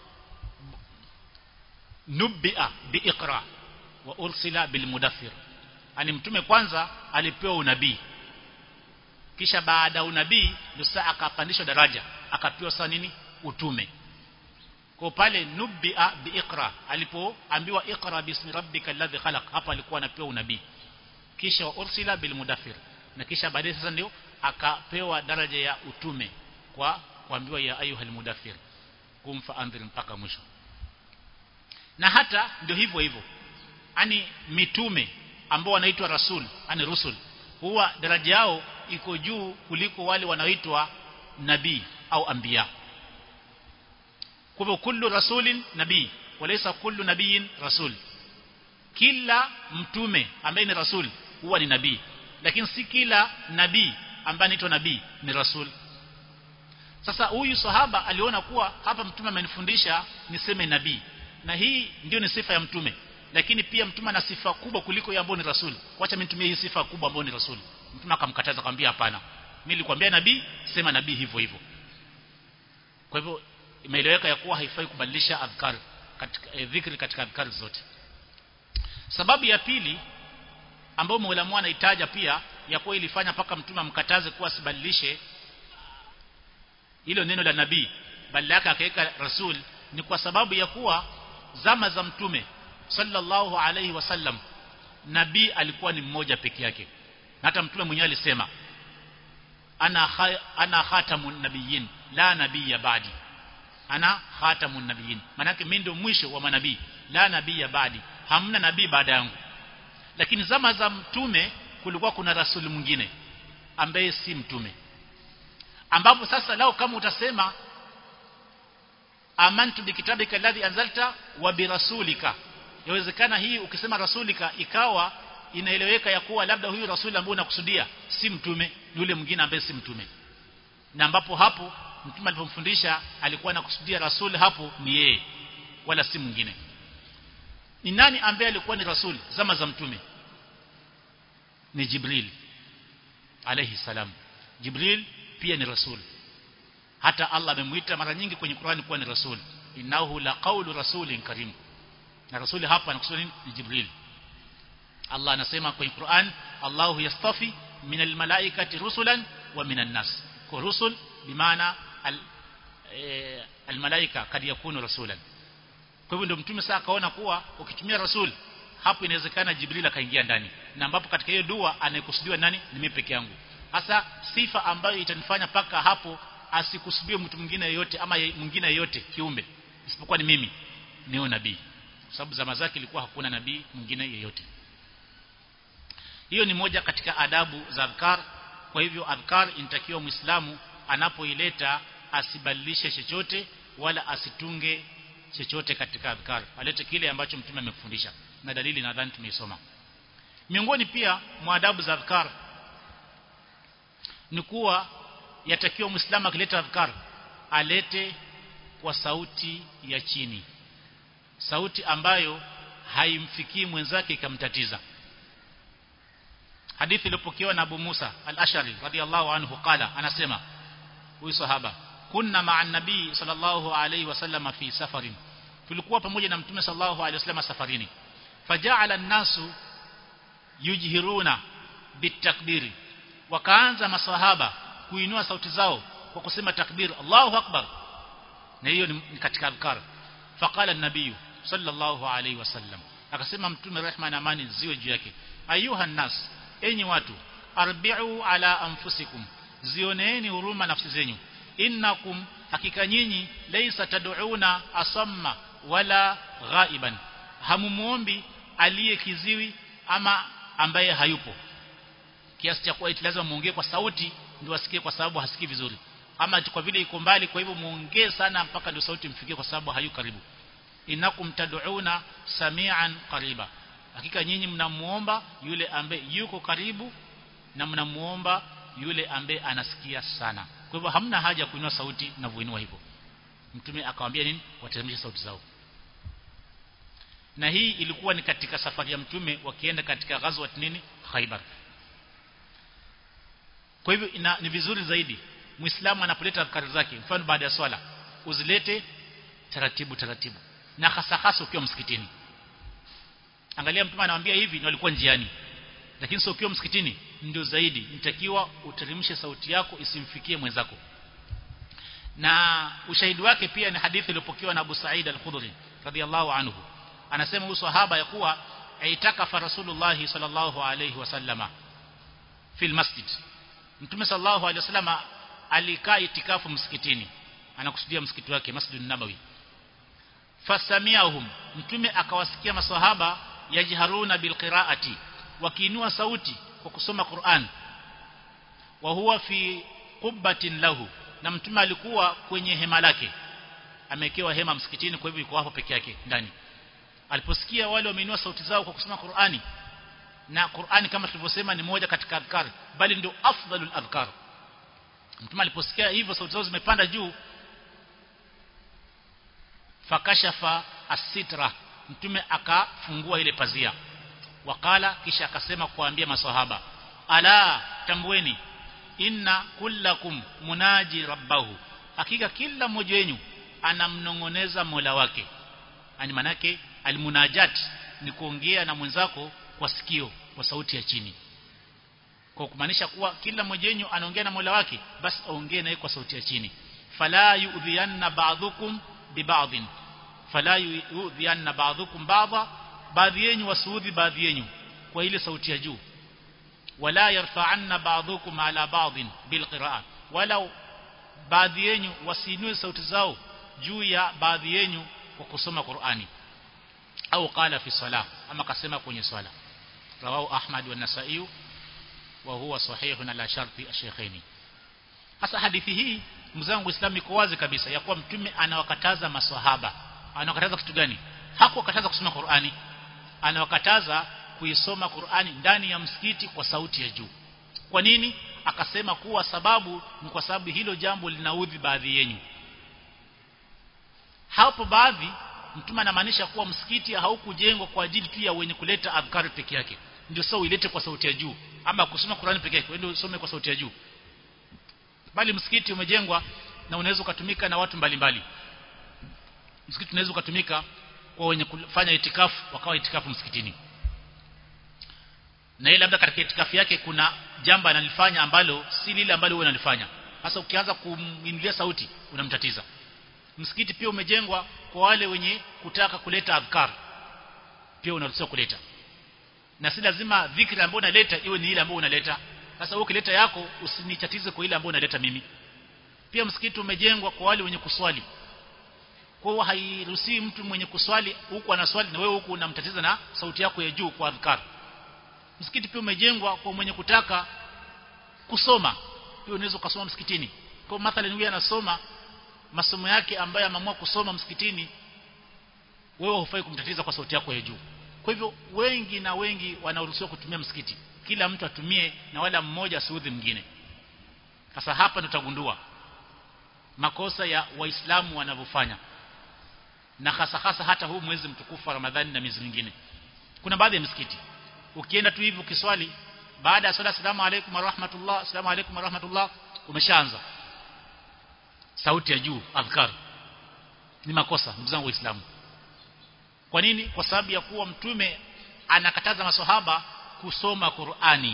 nubia biiqra wa ursila bilmudathir ani mtume kwanza alipewa unabii kisha baada ya unabii ndio sasa akapandishwa daraja akapewa sasa nini utume kwa pale nubia biiqra alipoambiwa iqra bismi rabbika alladhi khalaq hapa alikuwa anapewa unabii kisha wa ursila bilmudathir na kisha baadaye sasa ndio akapewa daraja ya utume kwa kuambiwa ya ayuhal mudathir kumfa andhir mpaka mwisho na hata ndio hivyo hivyo ani mitume ambao wanaitwa rasul ani rusul huwa daraja yao iko juu kuliko wale wanaoitwa nabii au anbiya kwa hivyo kullu rasulin nabii walaysa kullu nabiyin rasul kila mtume ambaye ni rasul huwa ni nabii lakini si kila nabii ambaye anaitwa nabii ni rasul sasa huyu sahaba aliona kuwa hapa mtume amenifundisha niseme nabii na hii ndio ni sifa ya mtume lakini pia mtume ana sifa kubwa kuliko ya ambao ni rasul wacha mimi nitumie hii sifa kubwa ambao ni rasul mtume akamkataza akamwambia hapana mimi nilikwambia nabii sema nabii hivyo hivyo kwa hivyo imeeleweka ya kuwa haifai kubadilisha adhkar katika eh, dhikri katika adhkar zote sababu ya pili ambayo Mola anaitaja pia ya kuwa ilifanya paka mtume amkataze kuwa asibadilishe hilo neno la nabii badala yake akaweka rasul ni kwa sababu ya kuwa zama za mtume sallallahu alaihi wasallam nabii alikuwa ni mmoja peke yake na hata mtume mwenyewe alisema ana kha, ana khatamun nabiyyin la nabiyya ba'di ana khatamun nabiyyin manake mimi ndio mwisho wa manabii la nabiyya ba'di hamna nabii baada yangu lakini zama za mtume kulikuwa kuna rasuli mwingine ambaye si mtume ambapo sasa lao kama utasema amantu bikitabika alladhi anzalta wa birasulika yawezekana hii ukisema rasulika ikawa inaeleweka ya kuwa labda huyu rasuli ambaye unakusudia si mtume ni yule mwingine ambaye si mtume na ambapo hapo mtume alipomfundisha alikuwa anakusudia rasuli hapo ni yeye wala si mwingine ni nani ambaye alikuwa ni rasuli zama za mtume ni Jibril alayhi salam Jibril pia ni rasul hata Allah amemuita mara nyingi kwenye Qur'ani kuwa ni rasul innahu la qawlu rasulin karim na rasuli hapa anakusudia ni Jibril Allah anasema kwenye Qur'an Allahu yastafi min almalaikati rusulan wa minan nas kwa rusul bimaana al, e, almalaika kad yakunu rasulan kwa hivyo ndio mtume sasa akaona kuwa ukitumia rasul hapo inawezekana Jibril akaingia ndani na ambapo katika hiyo dua anayekusudiwa nani ni mimi peke yangu hasa sifa ambayo itanifanya paka hapo asikusudie mtu mwingine yeyote ama mwingine yeyote kiumbe isipokuwa ni mimi niyo nabii sababu zama zake ilikuwa hakuna nabii mwingine yeyote hiyo ni moja katika adabu za adhkar kwa hivyo adhkar inatakiwa muislamu anapoileta asibadilishe chochote wala asitunge chochote katika adhkar alete kile ambacho mtume amekufundisha na dalili nadhani tumeisoma miongoni pia mwa adabu za adhkar ni kuwa yatakiwa muislamu akileta adhkar alete kwa sauti ya chini sauti ambayo haimfikii mwenzake ikamtatiza hadithi iliyopokewa na Abu Musa al-Ashari radiyallahu anhu qala anasema huyu sahaba kunna ma'an nabii sallallahu alayhi wasallam fi safarin tulikuwa pamoja na mtume sallallahu alayhi wasallam safarini faja'ala an-nasu yujhiruna bitakbiri wakaanza maswahaba kuinua sauti zao kwa kusema takbir Allahu akbar na hiyo ni katika adhkar faqala an-nabiy sallallahu alayhi wasallam akasema mtume rehma na amani ziwe juu yake ayuha nas enyi watu arbi'u ala anfusikum zioneeni huruma nafsi zenyu innakum hakika nyinyi laysa tad'una asamma wala ghaiban hamumuombi aliye kiziwi ama ambaye hayupo kiasi cha kuwa lazima muongee kwa sauti ndio asikie kwa sababu hasikii vizuri ama kwa vile iko mbali kwa hivyo muongee sana mpaka ndio sauti mfikie kwa sababu hayu karibu innakum tad'una samian qariba hakika nyinyi mnamuomba yule ambaye yuko karibu na mnamuomba yule ambaye anasikia sana kwa hivyo hamna haja ya kuinua sauti na vuinua hivyo mtume akamwambia nini wateremshe sauti zao na hii ilikuwa ni katika safari ya mtume wakienda katika ghazwat nini Khaibar kwa hivyo ina, ni vizuri zaidi muislamu anapoleta adhkari zake mfano baada ya swala uzilete taratibu taratibu na hasa hasa ukiwa msikitini angalia mtume anawaambia hivi na walikuwa njiani lakini sio ukiwa msikitini ndio zaidi nitakiwa uteremshe sauti yako isimfikie mwenzako na ushahidi wake pia ni hadithi iliyopokewa na Abu Sa'id al-Khudri radhiyallahu anhu anasema huyu sahaba ya kuwa aitakafa Rasulullah sallallahu alayhi wasallama fil masjid Mtume sallallahu alayhi wasallama alikaa itikafu msikitini anakusudia msikiti wake Masjidun Nabawi fasamiahum mtume akawasikia maswahaba yajharuna bilqiraati wakiinua sauti kwa kusoma Qur'an wa huwa fi qubbatin lahu na mtume alikuwa kwenye hema lake amewekewa hema msikitini kwa hivyo yuko hapo peke yake ndani aliposikia wale wameinua sauti zao kwa kusoma Qur'ani na Qur'ani kama tulivyosema ni moja katika adhkar bali ndio afdalul adhkar mtume aliposikia hivyo sauti zao zimepanda juu fakashafa asitra mtume akafungua ile pazia wakala kisha akasema kuambia maswahaba ala tambueni inna kullakum munaji rabbahu hakika kila mmoja wenu anamnongoneza Mola wake ani manake almunajat ni kuongea na mwenzako kwa sikio kwa sauti ya chini kwa kumaanisha kuwa kila mmoja wenu anaongea na Mola wake basi aongee naye kwa sauti ya chini fala yu'dhiyanna ba'dhukum bi ba'dhin fala yu'dhiyanna ba'dhukum ba'dha baadhi yenu wasuudhi baadhi yenu kwa ile sauti ya juu wala yarfa'anna ba'dhukum ala ba'dhin bilqira'a wala baadhi yenu wasinue sauti zao juu ya baadhi yenu kwa kusoma Qur'ani au qala fi salah ama kasema kwenye swala rawahu Ahmad wa Nasa'i wa huwa sahihun ala sharti ash-shaykhaini hasa hadithi hii mzangu Islam iko wazi kabisa ya kuwa mtume anawakataza maswahaba anawakataza kitu gani hakuwakataza kusoma Qur'ani anawakataza kuisoma Qur'ani ndani ya msikiti kwa sauti ya juu kwa nini akasema kuwa sababu ni kwa sababu hilo jambo linaudhi baadhi yenu hapo baadhi mtume anamaanisha kuwa msikiti haukujengwa kwa ajili tu ya wenye kuleta adhkari peke yake ndio sasa uilete kwa sauti ya juu ama kusoma Qur'ani peke yake ndio usome kwa sauti ya juu bali msikiti umejengwa na unaweza kutumika na watu mbalimbali msikiti unaweza kutumika kwa wenye kufanya itikafu wakawa itikafu msikitini na ile labda katika itikafu yake kuna jambo analifanya ambalo si lile ambalo wewe unalifanya sasa ukianza kumwingilia sauti unamtatiza msikiti pia umejengwa kwa wale wenye kutaka kuleta adhkar pia unaruhusiwa kuleta na si lazima dhikri ambayo unaleta iwe ni ile ambayo unaleta sasa wewe ukileta yako usinichatize kwa ile ambayo unaleta mimi pia msikiti umejengwa kwa wale wenye kuswali kwa hiyo hairuhusi mtu mwenye kuswali huku anaswali na wewe huku unamtatiza na sauti yako ya juu kwa adhkar msikiti pia umejengwa kwa mwenye kutaka kusoma pia unaweza kusoma msikitini kwa mathalan wewe anasoma masomo yake ambayo ameamua kusoma msikitini wewe hufai kumtatiza kwa sauti yako ya juu kwa hivyo wengi na wengi wanaruhusiwa kutumia msikiti kila mtu atumie na wala mmoja asiudhi mwingine sasa hapa tutagundua makosa ya waislamu wanavyofanya na hasa hasa hata huu mwezi mtukufu wa Ramadhani na miezi mingine kuna baadhi ya misikiti ukienda tu hivi ukiswali baada ya swala salamu alaykum wa rahmatullah salamu alaykum wa rahmatullah umeshaanza sauti ya juu adhkar ni makosa ndugu zangu waislamu kwa nini kwa sababu ya kuwa mtume anakataza maswahaba kusoma Qur'ani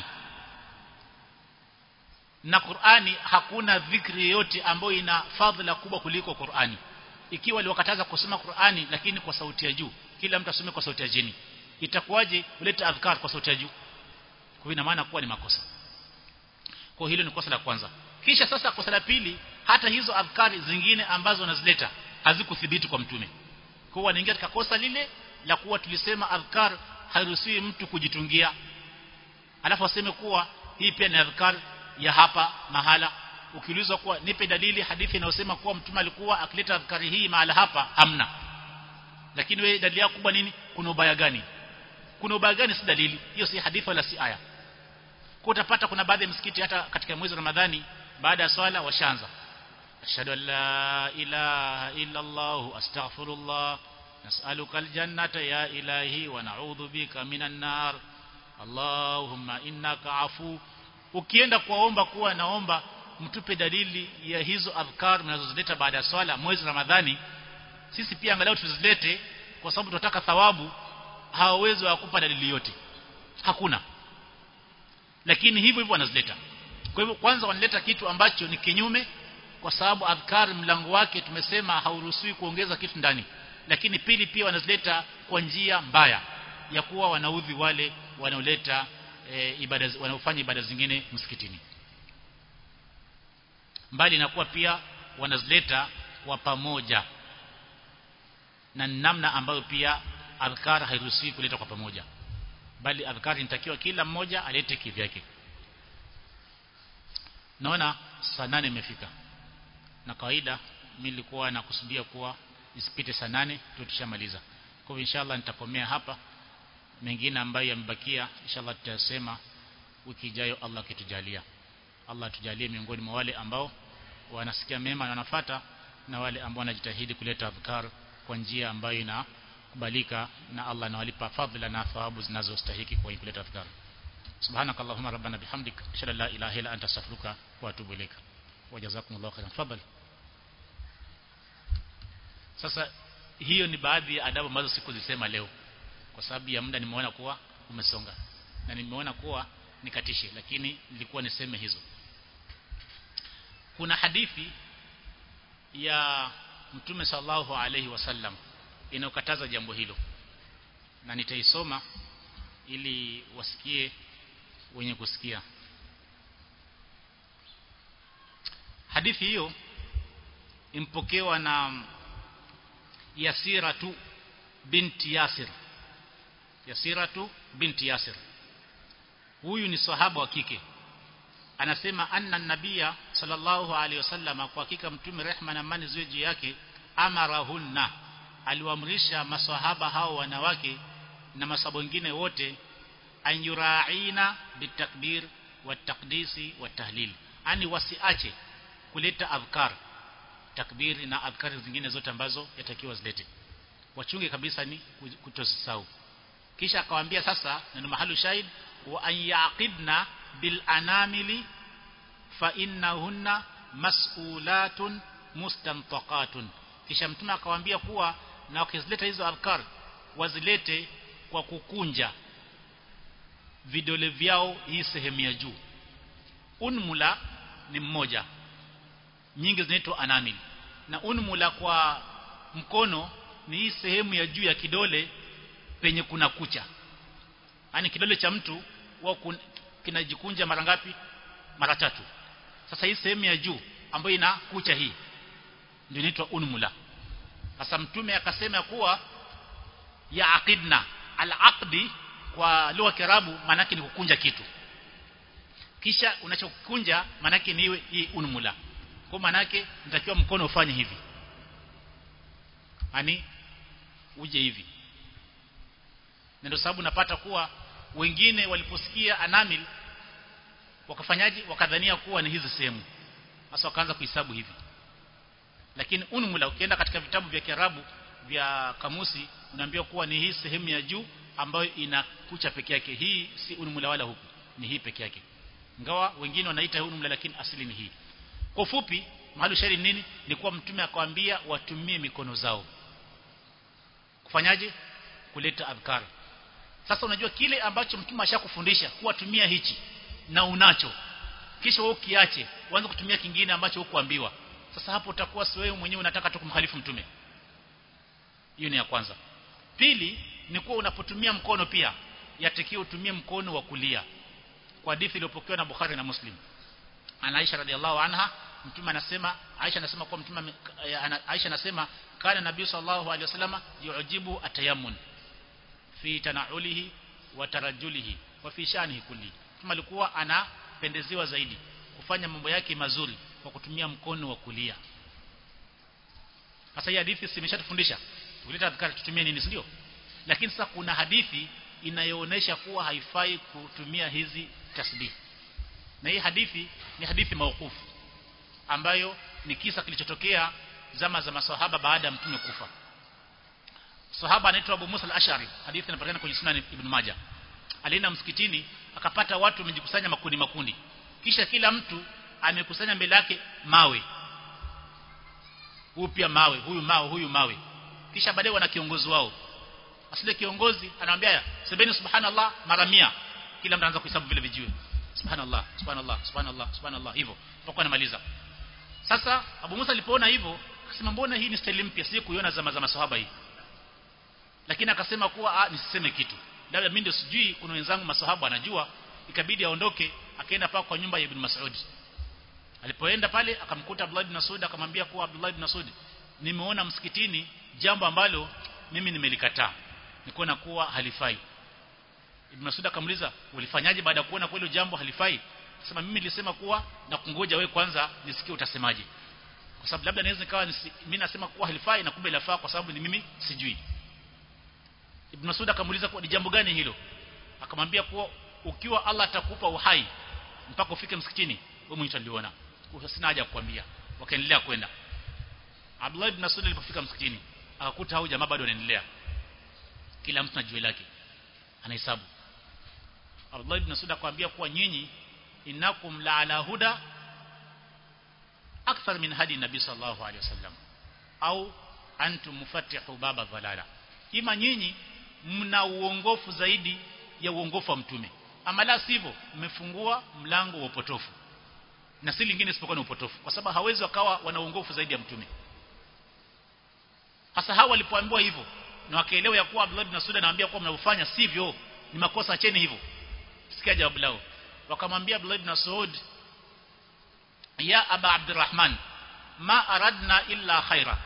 na Qur'ani hakuna dhikri yote ambayo ina fadhila kubwa kuliko Qur'ani ikiwa aliwakataza kusoma Qur'ani lakini kwa sauti ya juu kila mtu asome kwa sauti ya chini itakuwaje uleta adhkar kwa sauti ya juu kwa ina maana kuwa ni makosa kwa hilo ni kosa la kwanza kisha sasa kosa la pili hata hizo adhkari zingine ambazo wanazileta hazikuthibiti kwa mtume kwa wanaingia katika kosa lile la kuwa tulisema adhkar hairuhusiwi mtu kujitungia alafu aseme kuwa hii pia ni adhkar ya hapa mahala ukiulizwa kuwa nipe dalili hadithi inayosema kuwa mtume alikuwa akileta adhkari hii mahala hapa hamna lakini wewe dalili yako kubwa nini kuna ubaya gani kuna ubaya gani si dalili hiyo si hadithi wala si aya kwa utapata kuna baadhi ya msikiti hata katika mwezi wa Ramadhani baada ya swala washaanza ashhadu an la ilaha illa allah astaghfirullah nas'aluka aljannata ya ilahi wa na'udhu bika minan nar allahumma innaka afu ukienda kuwaomba kuwa naomba mtupe dalili ya hizo adhkar mnazozileta baada ya swala mwezi Ramadhani sisi pia angalau tuzilete kwa sababu tunataka thawabu hawawezi wakupa dalili yote hakuna lakini hivyo hivyo wanazileta kwa hivyo kwanza wanaleta kitu ambacho ni kinyume kwa sababu adhkar mlango wake tumesema hauruhusiwi kuongeza kitu ndani lakini pili pia wanazileta kwa njia mbaya ya kuwa wanaudhi wale wanaoleta e, ibada wanaofanya ibada zingine msikitini mbali na kuwa pia wanazileta kwa pamoja na namna ambayo pia adhkar hairuhusiwi kuleta kwa pamoja bali adhkar inatakiwa kila mmoja alete kivyake naona saa nane imefika na kawaida mimi nilikuwa nakusudia kuwa isipite saa nane tutishamaliza kwa hivyo inshallah nitakomea hapa mengine ambayo yamebakia inshallah tutasema wiki ijayo Allah kitujalia Allah tujalie miongoni mwa wale ambao wanasikia mema na wanafata na wale ambao wanajitahidi kuleta adhkar kwa njia ambayo inakubalika na Allah anawalipa fadhila na thawabu zinazostahiki kwa kuleta adhkar subhanak allahumma rabbana bihamdik ashhadu an la ilaha illa anta astaghfiruka wa atubu ilaik wajazakumullahu khairan fadhali sasa hiyo ni baadhi ya adabu ambazo sikuzisema leo kwa sababu ya muda nimeona kuwa umesonga na nimeona kuwa nikatishe lakini nilikuwa niseme hizo kuna hadithi ya mtume sallallahu alaihi wasallam inayokataza jambo hilo na nitaisoma ili wasikie wenye kusikia hadithi hiyo impokewa na Yasiratu binti Yasir Yasiratu binti Yasir huyu ni sahaba wa kike anasema anna nabia sallallahu alaihi wasallam kwa hakika mtume rehma na amani ziwe juu yake amarahunna aliwaamrisha maswahaba hao wanawake na masabo wengine wote anyuraina bitakbir watakdisi watahlil ani wasiache kuleta adhkar takbiri na adhkari zingine zote ambazo yatakiwa zilete wachunge kabisa ni kutosisau kisha akawaambia sasa neno mahali shahid wa an yaqidna bil anamili fa innahunna mas'ulatun mustantaqatun kisha mtume akawaambia kuwa na wakizileta hizo adhkar wazilete kwa kukunja vidole vyao hii sehemu ya juu unmula ni mmoja nyingi zinaitwa anamil na unmula kwa mkono ni hii sehemu ya juu ya kidole penye kuna kucha yani kidole cha mtu wao kinajikunja mara ngapi mara tatu sasa hii sehemu ya juu ambayo ina kucha hii ndio inaitwa unmula sasa mtume akasema kuwa ya aqidna al-aqdi kwa lugha ya Kiarabu maana ni kukunja kitu kisha unachokunja maana ni iwe hii unmula kwa maana yake nitakiwa mkono ufanye hivi yani uje hivi na ndio sababu napata kuwa wengine waliposikia anamil wakafanyaji wakadhania kuwa ni hizi sehemu sasa wakaanza kuhesabu hivi lakini unmula ukienda katika vitabu vya Kiarabu vya kamusi unaambiwa kuwa ni hii sehemu ya juu ambayo ina kucha peke yake hii si unmula wala huku ni hii peke yake ingawa wengine wanaita unmula lakini asili ni hii kwa ufupi mahali shairi nini ni kuwa mtume akawaambia watumie mikono zao kufanyaje kuleta adhkar sasa unajua kile ambacho mtume ashakufundisha kuwa tumia hichi na unacho kisha wewe ukiache uanze kutumia kingine ambacho hukuambiwa sasa hapo utakuwa si wewe mwenyewe unataka tu kumkhalifu mtume hiyo ni ya kwanza pili ni kuwa unapotumia mkono pia yatakiwa utumie mkono wa kulia kwa hadithi iliyopokewa na Bukhari na Muslim ana Aisha radhiallahu anha mtume anasema Aisha anasema kwa mtume Aisha anasema kana nabii sallallahu alaihi wasallam yujibu atayammun fi tanaulihi wa tarajulihi wa fi shanihi kulli mtume alikuwa anapendezewa zaidi kufanya mambo yake mazuri kwa kutumia mkono wa kulia sasa hii hadithi simeshatufundisha tukileta adhkar tutumie nini ndio lakini sasa kuna hadithi inayoonesha kuwa haifai kutumia hizi tasbih na hii hadithi ni hadithi mauqufu ambayo ni kisa kilichotokea zama za maswahaba baada ya mtume kufa sahaba anaitwa Abu Musa al-Ash'ari hadithi inapatikana kwenye Sunan Ibn Majah alienda msikitini akapata watu wamejikusanya makundi makundi kisha kila mtu amekusanya mbele yake mawe huyu pia mawe huyu mawe huyu mawe kisha baadaye wana kiongozi wao asile kiongozi anamwambia sebeni subhanallah mara 100 kila mtu anaanza kuhesabu vile vijiwe subhanallah subhanallah subhanallah subhanallah hivyo mpaka anamaliza sasa Abu Musa alipoona hivyo akasema mbona hii ni style mpya sije kuiona zama za maswahaba hii lakini akasema kuwa ah nisiseme kitu labda mimi ndio sijui kuna wenzangu maswahaba anajua ikabidi aondoke akaenda paka kwa nyumba ya Ibn Mas'ud alipoenda pale akamkuta Abdullah ibn Mas'ud akamwambia kuwa Abdullah ibn Mas'ud nimeona msikitini jambo ambalo mimi nimelikataa nikuona kuwa halifai Ibn Mas'ud akamuliza ulifanyaje baada ya kuona kweli jambo halifai sema mimi nilisema kuwa na kungoja wewe kwanza nisikie utasemaje kwa sababu labda naweza nikawa mimi nasema kuwa halifai na kumbe lafaa kwa sababu ni mimi sijui Ibn Mas'ud akamuliza kwa ni jambo gani hilo akamwambia kuwa ukiwa Allah atakupa uhai mpaka ufike msikitini wewe mwenyewe utaliona sina haja kukwambia wakaendelea kwenda Abdullah ibn Mas'ud alipofika msikitini akakuta hao jamaa bado wanaendelea kila mtu na jiwe lake anahesabu Abdullah ibn Mas'ud akamwambia kuwa nyinyi innakum la ala huda akthar min hadi nabii sallallahu alaihi wasallam au antum mufatihu baba dhalala ima nyinyi mna uongofu zaidi ya uongofu wa mtume ama la sivyo mmefungua mlango wa upotofu na si lingine isipokuwa ni upotofu kwa sababu hawezi wakawa wana uongofu zaidi ya mtume hasa hawa walipoambiwa hivyo na wakaelewa ya kuwa Abdullah ibn Mas'ud anawaambia kuwa mnavyofanya sivyo ni makosa acheni hivyo sikia jawabu lao wakamwambia Abdullah ibn Mas'ud ya aba Abdurrahman ma aradna illa khaira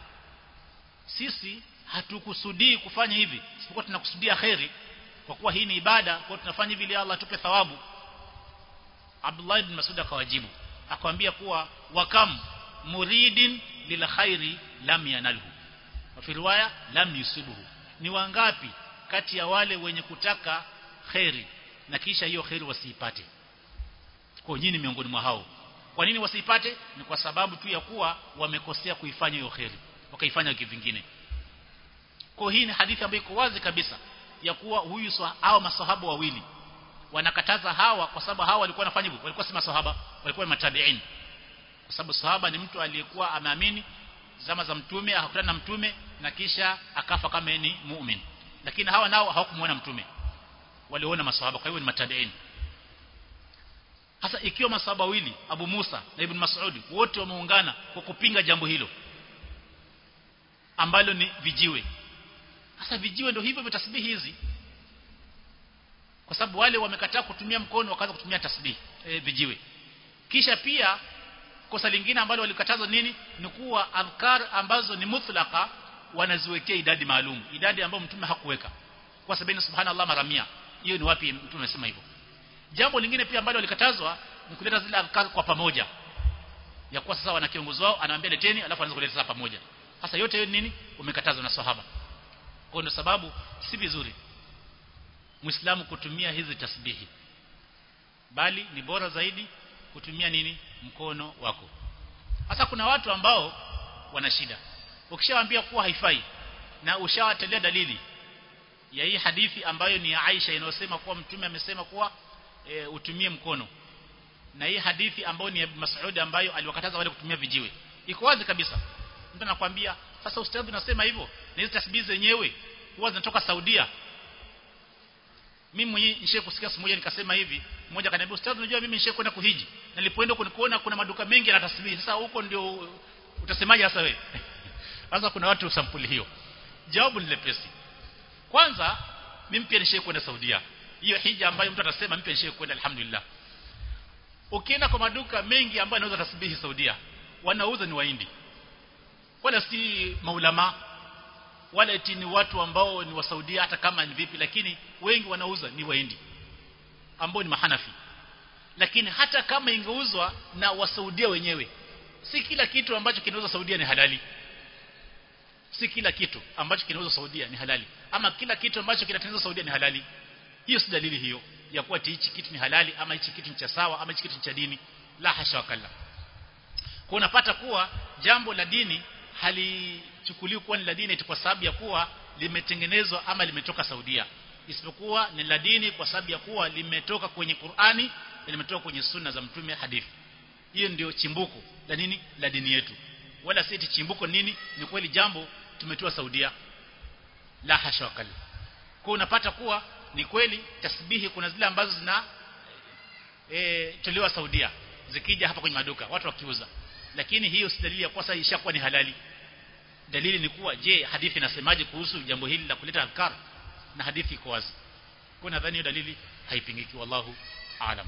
sisi hatukusudii kufanya hivi isipokuwa tunakusudia khairi kwa kuwa hii ni ibada kwa tunafanya hivi ili Allah atupe thawabu Abdullah ibn Mas'ud akawajibu akamwambia kuwa wakam muridin lil khairi lam yanalhu fi riwaya lam yusibuhu ni wangapi kati ya wale wenye kutaka khairi na kisha hiyo khairi wasiipate kwa nyinyi miongoni mwa hao kwa nini wasiipate ni kwa sababu tu ya kuwa wamekosea kuifanya hiyo khairi wakaifanya kivingine kwa hii ni hadithi ambayo iko wazi kabisa ya kuwa huyu hao masahaba wawili wanakataza hawa kwa sababu hawa walikuwa wanafanya hivyo walikuwa si masahaba walikuwa matabiin kwa sababu sahaba ni mtu aliyekuwa ameamini zama za mtume akakutana na mtume na kisha akafa kama ni muumini lakini hawa nao hawakumuona mtume waliona masahaba kwa hivyo ni matabiin hasa ikiwa masahaba wawili Abu Musa na Ibn Mas'ud wote wameungana kwa kupinga jambo hilo ambalo ni vijiwe hasa vijiwe ndio hivyo vitasbihi hizi kwa sababu wale wamekataa kutumia mkono wakaanza kutumia tasbihi e, vijiwe kisha pia kosa lingine ambalo walikatazwa nini ni kuwa adhkar ambazo ni mutlaka wanaziwekea idadi maalum idadi ambayo mtume hakuweka kwa sababu subhanallah mara 100 hiyo ni wapi mtume amesema hivyo jambo lingine pia ambalo walikatazwa ni kuleta zile adhkar kwa pamoja ya kuwa sasa wana kiongozi wao anawaambia leteni alafu anaanza kuleta pamoja sasa yote hiyo nini umekatazwa na sahaba kwa ndio sababu si vizuri muislamu kutumia hizi tasbihi bali ni bora zaidi kutumia nini mkono wako hasa kuna watu ambao wana shida ukishawaambia kuwa haifai na ushawatelea dalili ya hii hadithi ambayo ni ya Aisha inayosema kuwa mtume amesema kuwa e, utumie mkono na hii hadithi ambayo ni ya Mas'ud ambayo aliwakataza wale kutumia vijiwe iko wazi kabisa mtu anakuambia sasa ustadhi unasema hivyo na hizo tasbihi zenyewe huwa zinatoka Saudia mimi mwenyewe nishe kusikia siku moja nikasema hivi mmoja akaniambia ustadhi unajua mimi nishe kwenda kuhiji nilipoenda kunikuona kuna maduka mengi yana tasbihi sasa huko ndio utasemaje sasa wewe sasa kuna watu sampuli hiyo jawabu ni lepesi kwanza mimi pia nishe kwenda Saudia hiyo hija ambayo mtu atasema mimi pia nishe kwenda alhamdulillah ukienda kwa maduka mengi ambayo yanauza tasbihi Saudia wanauza ni waindi wala si maulama wala eti ni watu ambao ni wa Saudia hata kama ni vipi lakini wengi wanauza ni waindi ambao ni mahanafi lakini hata kama ingeuzwa na wasaudia wenyewe si kila kitu ambacho kinauzwa Saudia ni halali si kila kitu ambacho kinauzwa Saudia ni halali ama kila kitu ambacho kinatengenezwa Saudia ni halali hiyo si dalili hiyo ya kuwa hichi kitu ni halali ama hichi kitu ni cha sawa ama hichi kitu ni cha dini la hasha wakalla kwa unapata kuwa jambo la dini halichukuliwi kuwa ni la dini kwa sababu ya kuwa limetengenezwa ama limetoka Saudia isipokuwa ni la dini kwa sababu ya kuwa limetoka kwenye Qur'ani na limetoka kwenye sunna za mtume hadithi hiyo ndio chimbuko la nini la dini yetu wala si chimbuko nini ni kweli jambo tumetoa Saudia la hasha wakali kwa unapata kuwa ni kweli tasbihi kuna zile ambazo zina e, tolewa Saudia zikija hapa kwenye maduka watu wakiuza lakini hiyo si dalili ya kuwa sasa ishakuwa ni halali dalili ni kuwa je hadithi inasemaje kuhusu jambo hili la kuleta adhkar na hadithi iko wazi kwa nadhani hiyo dalili haipingiki wallahu aalam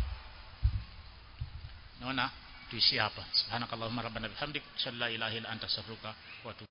naona tuishie hapa subhanakallahumma rabbana bihamdik shalla ilaha illa anta astaghfiruka wa atubu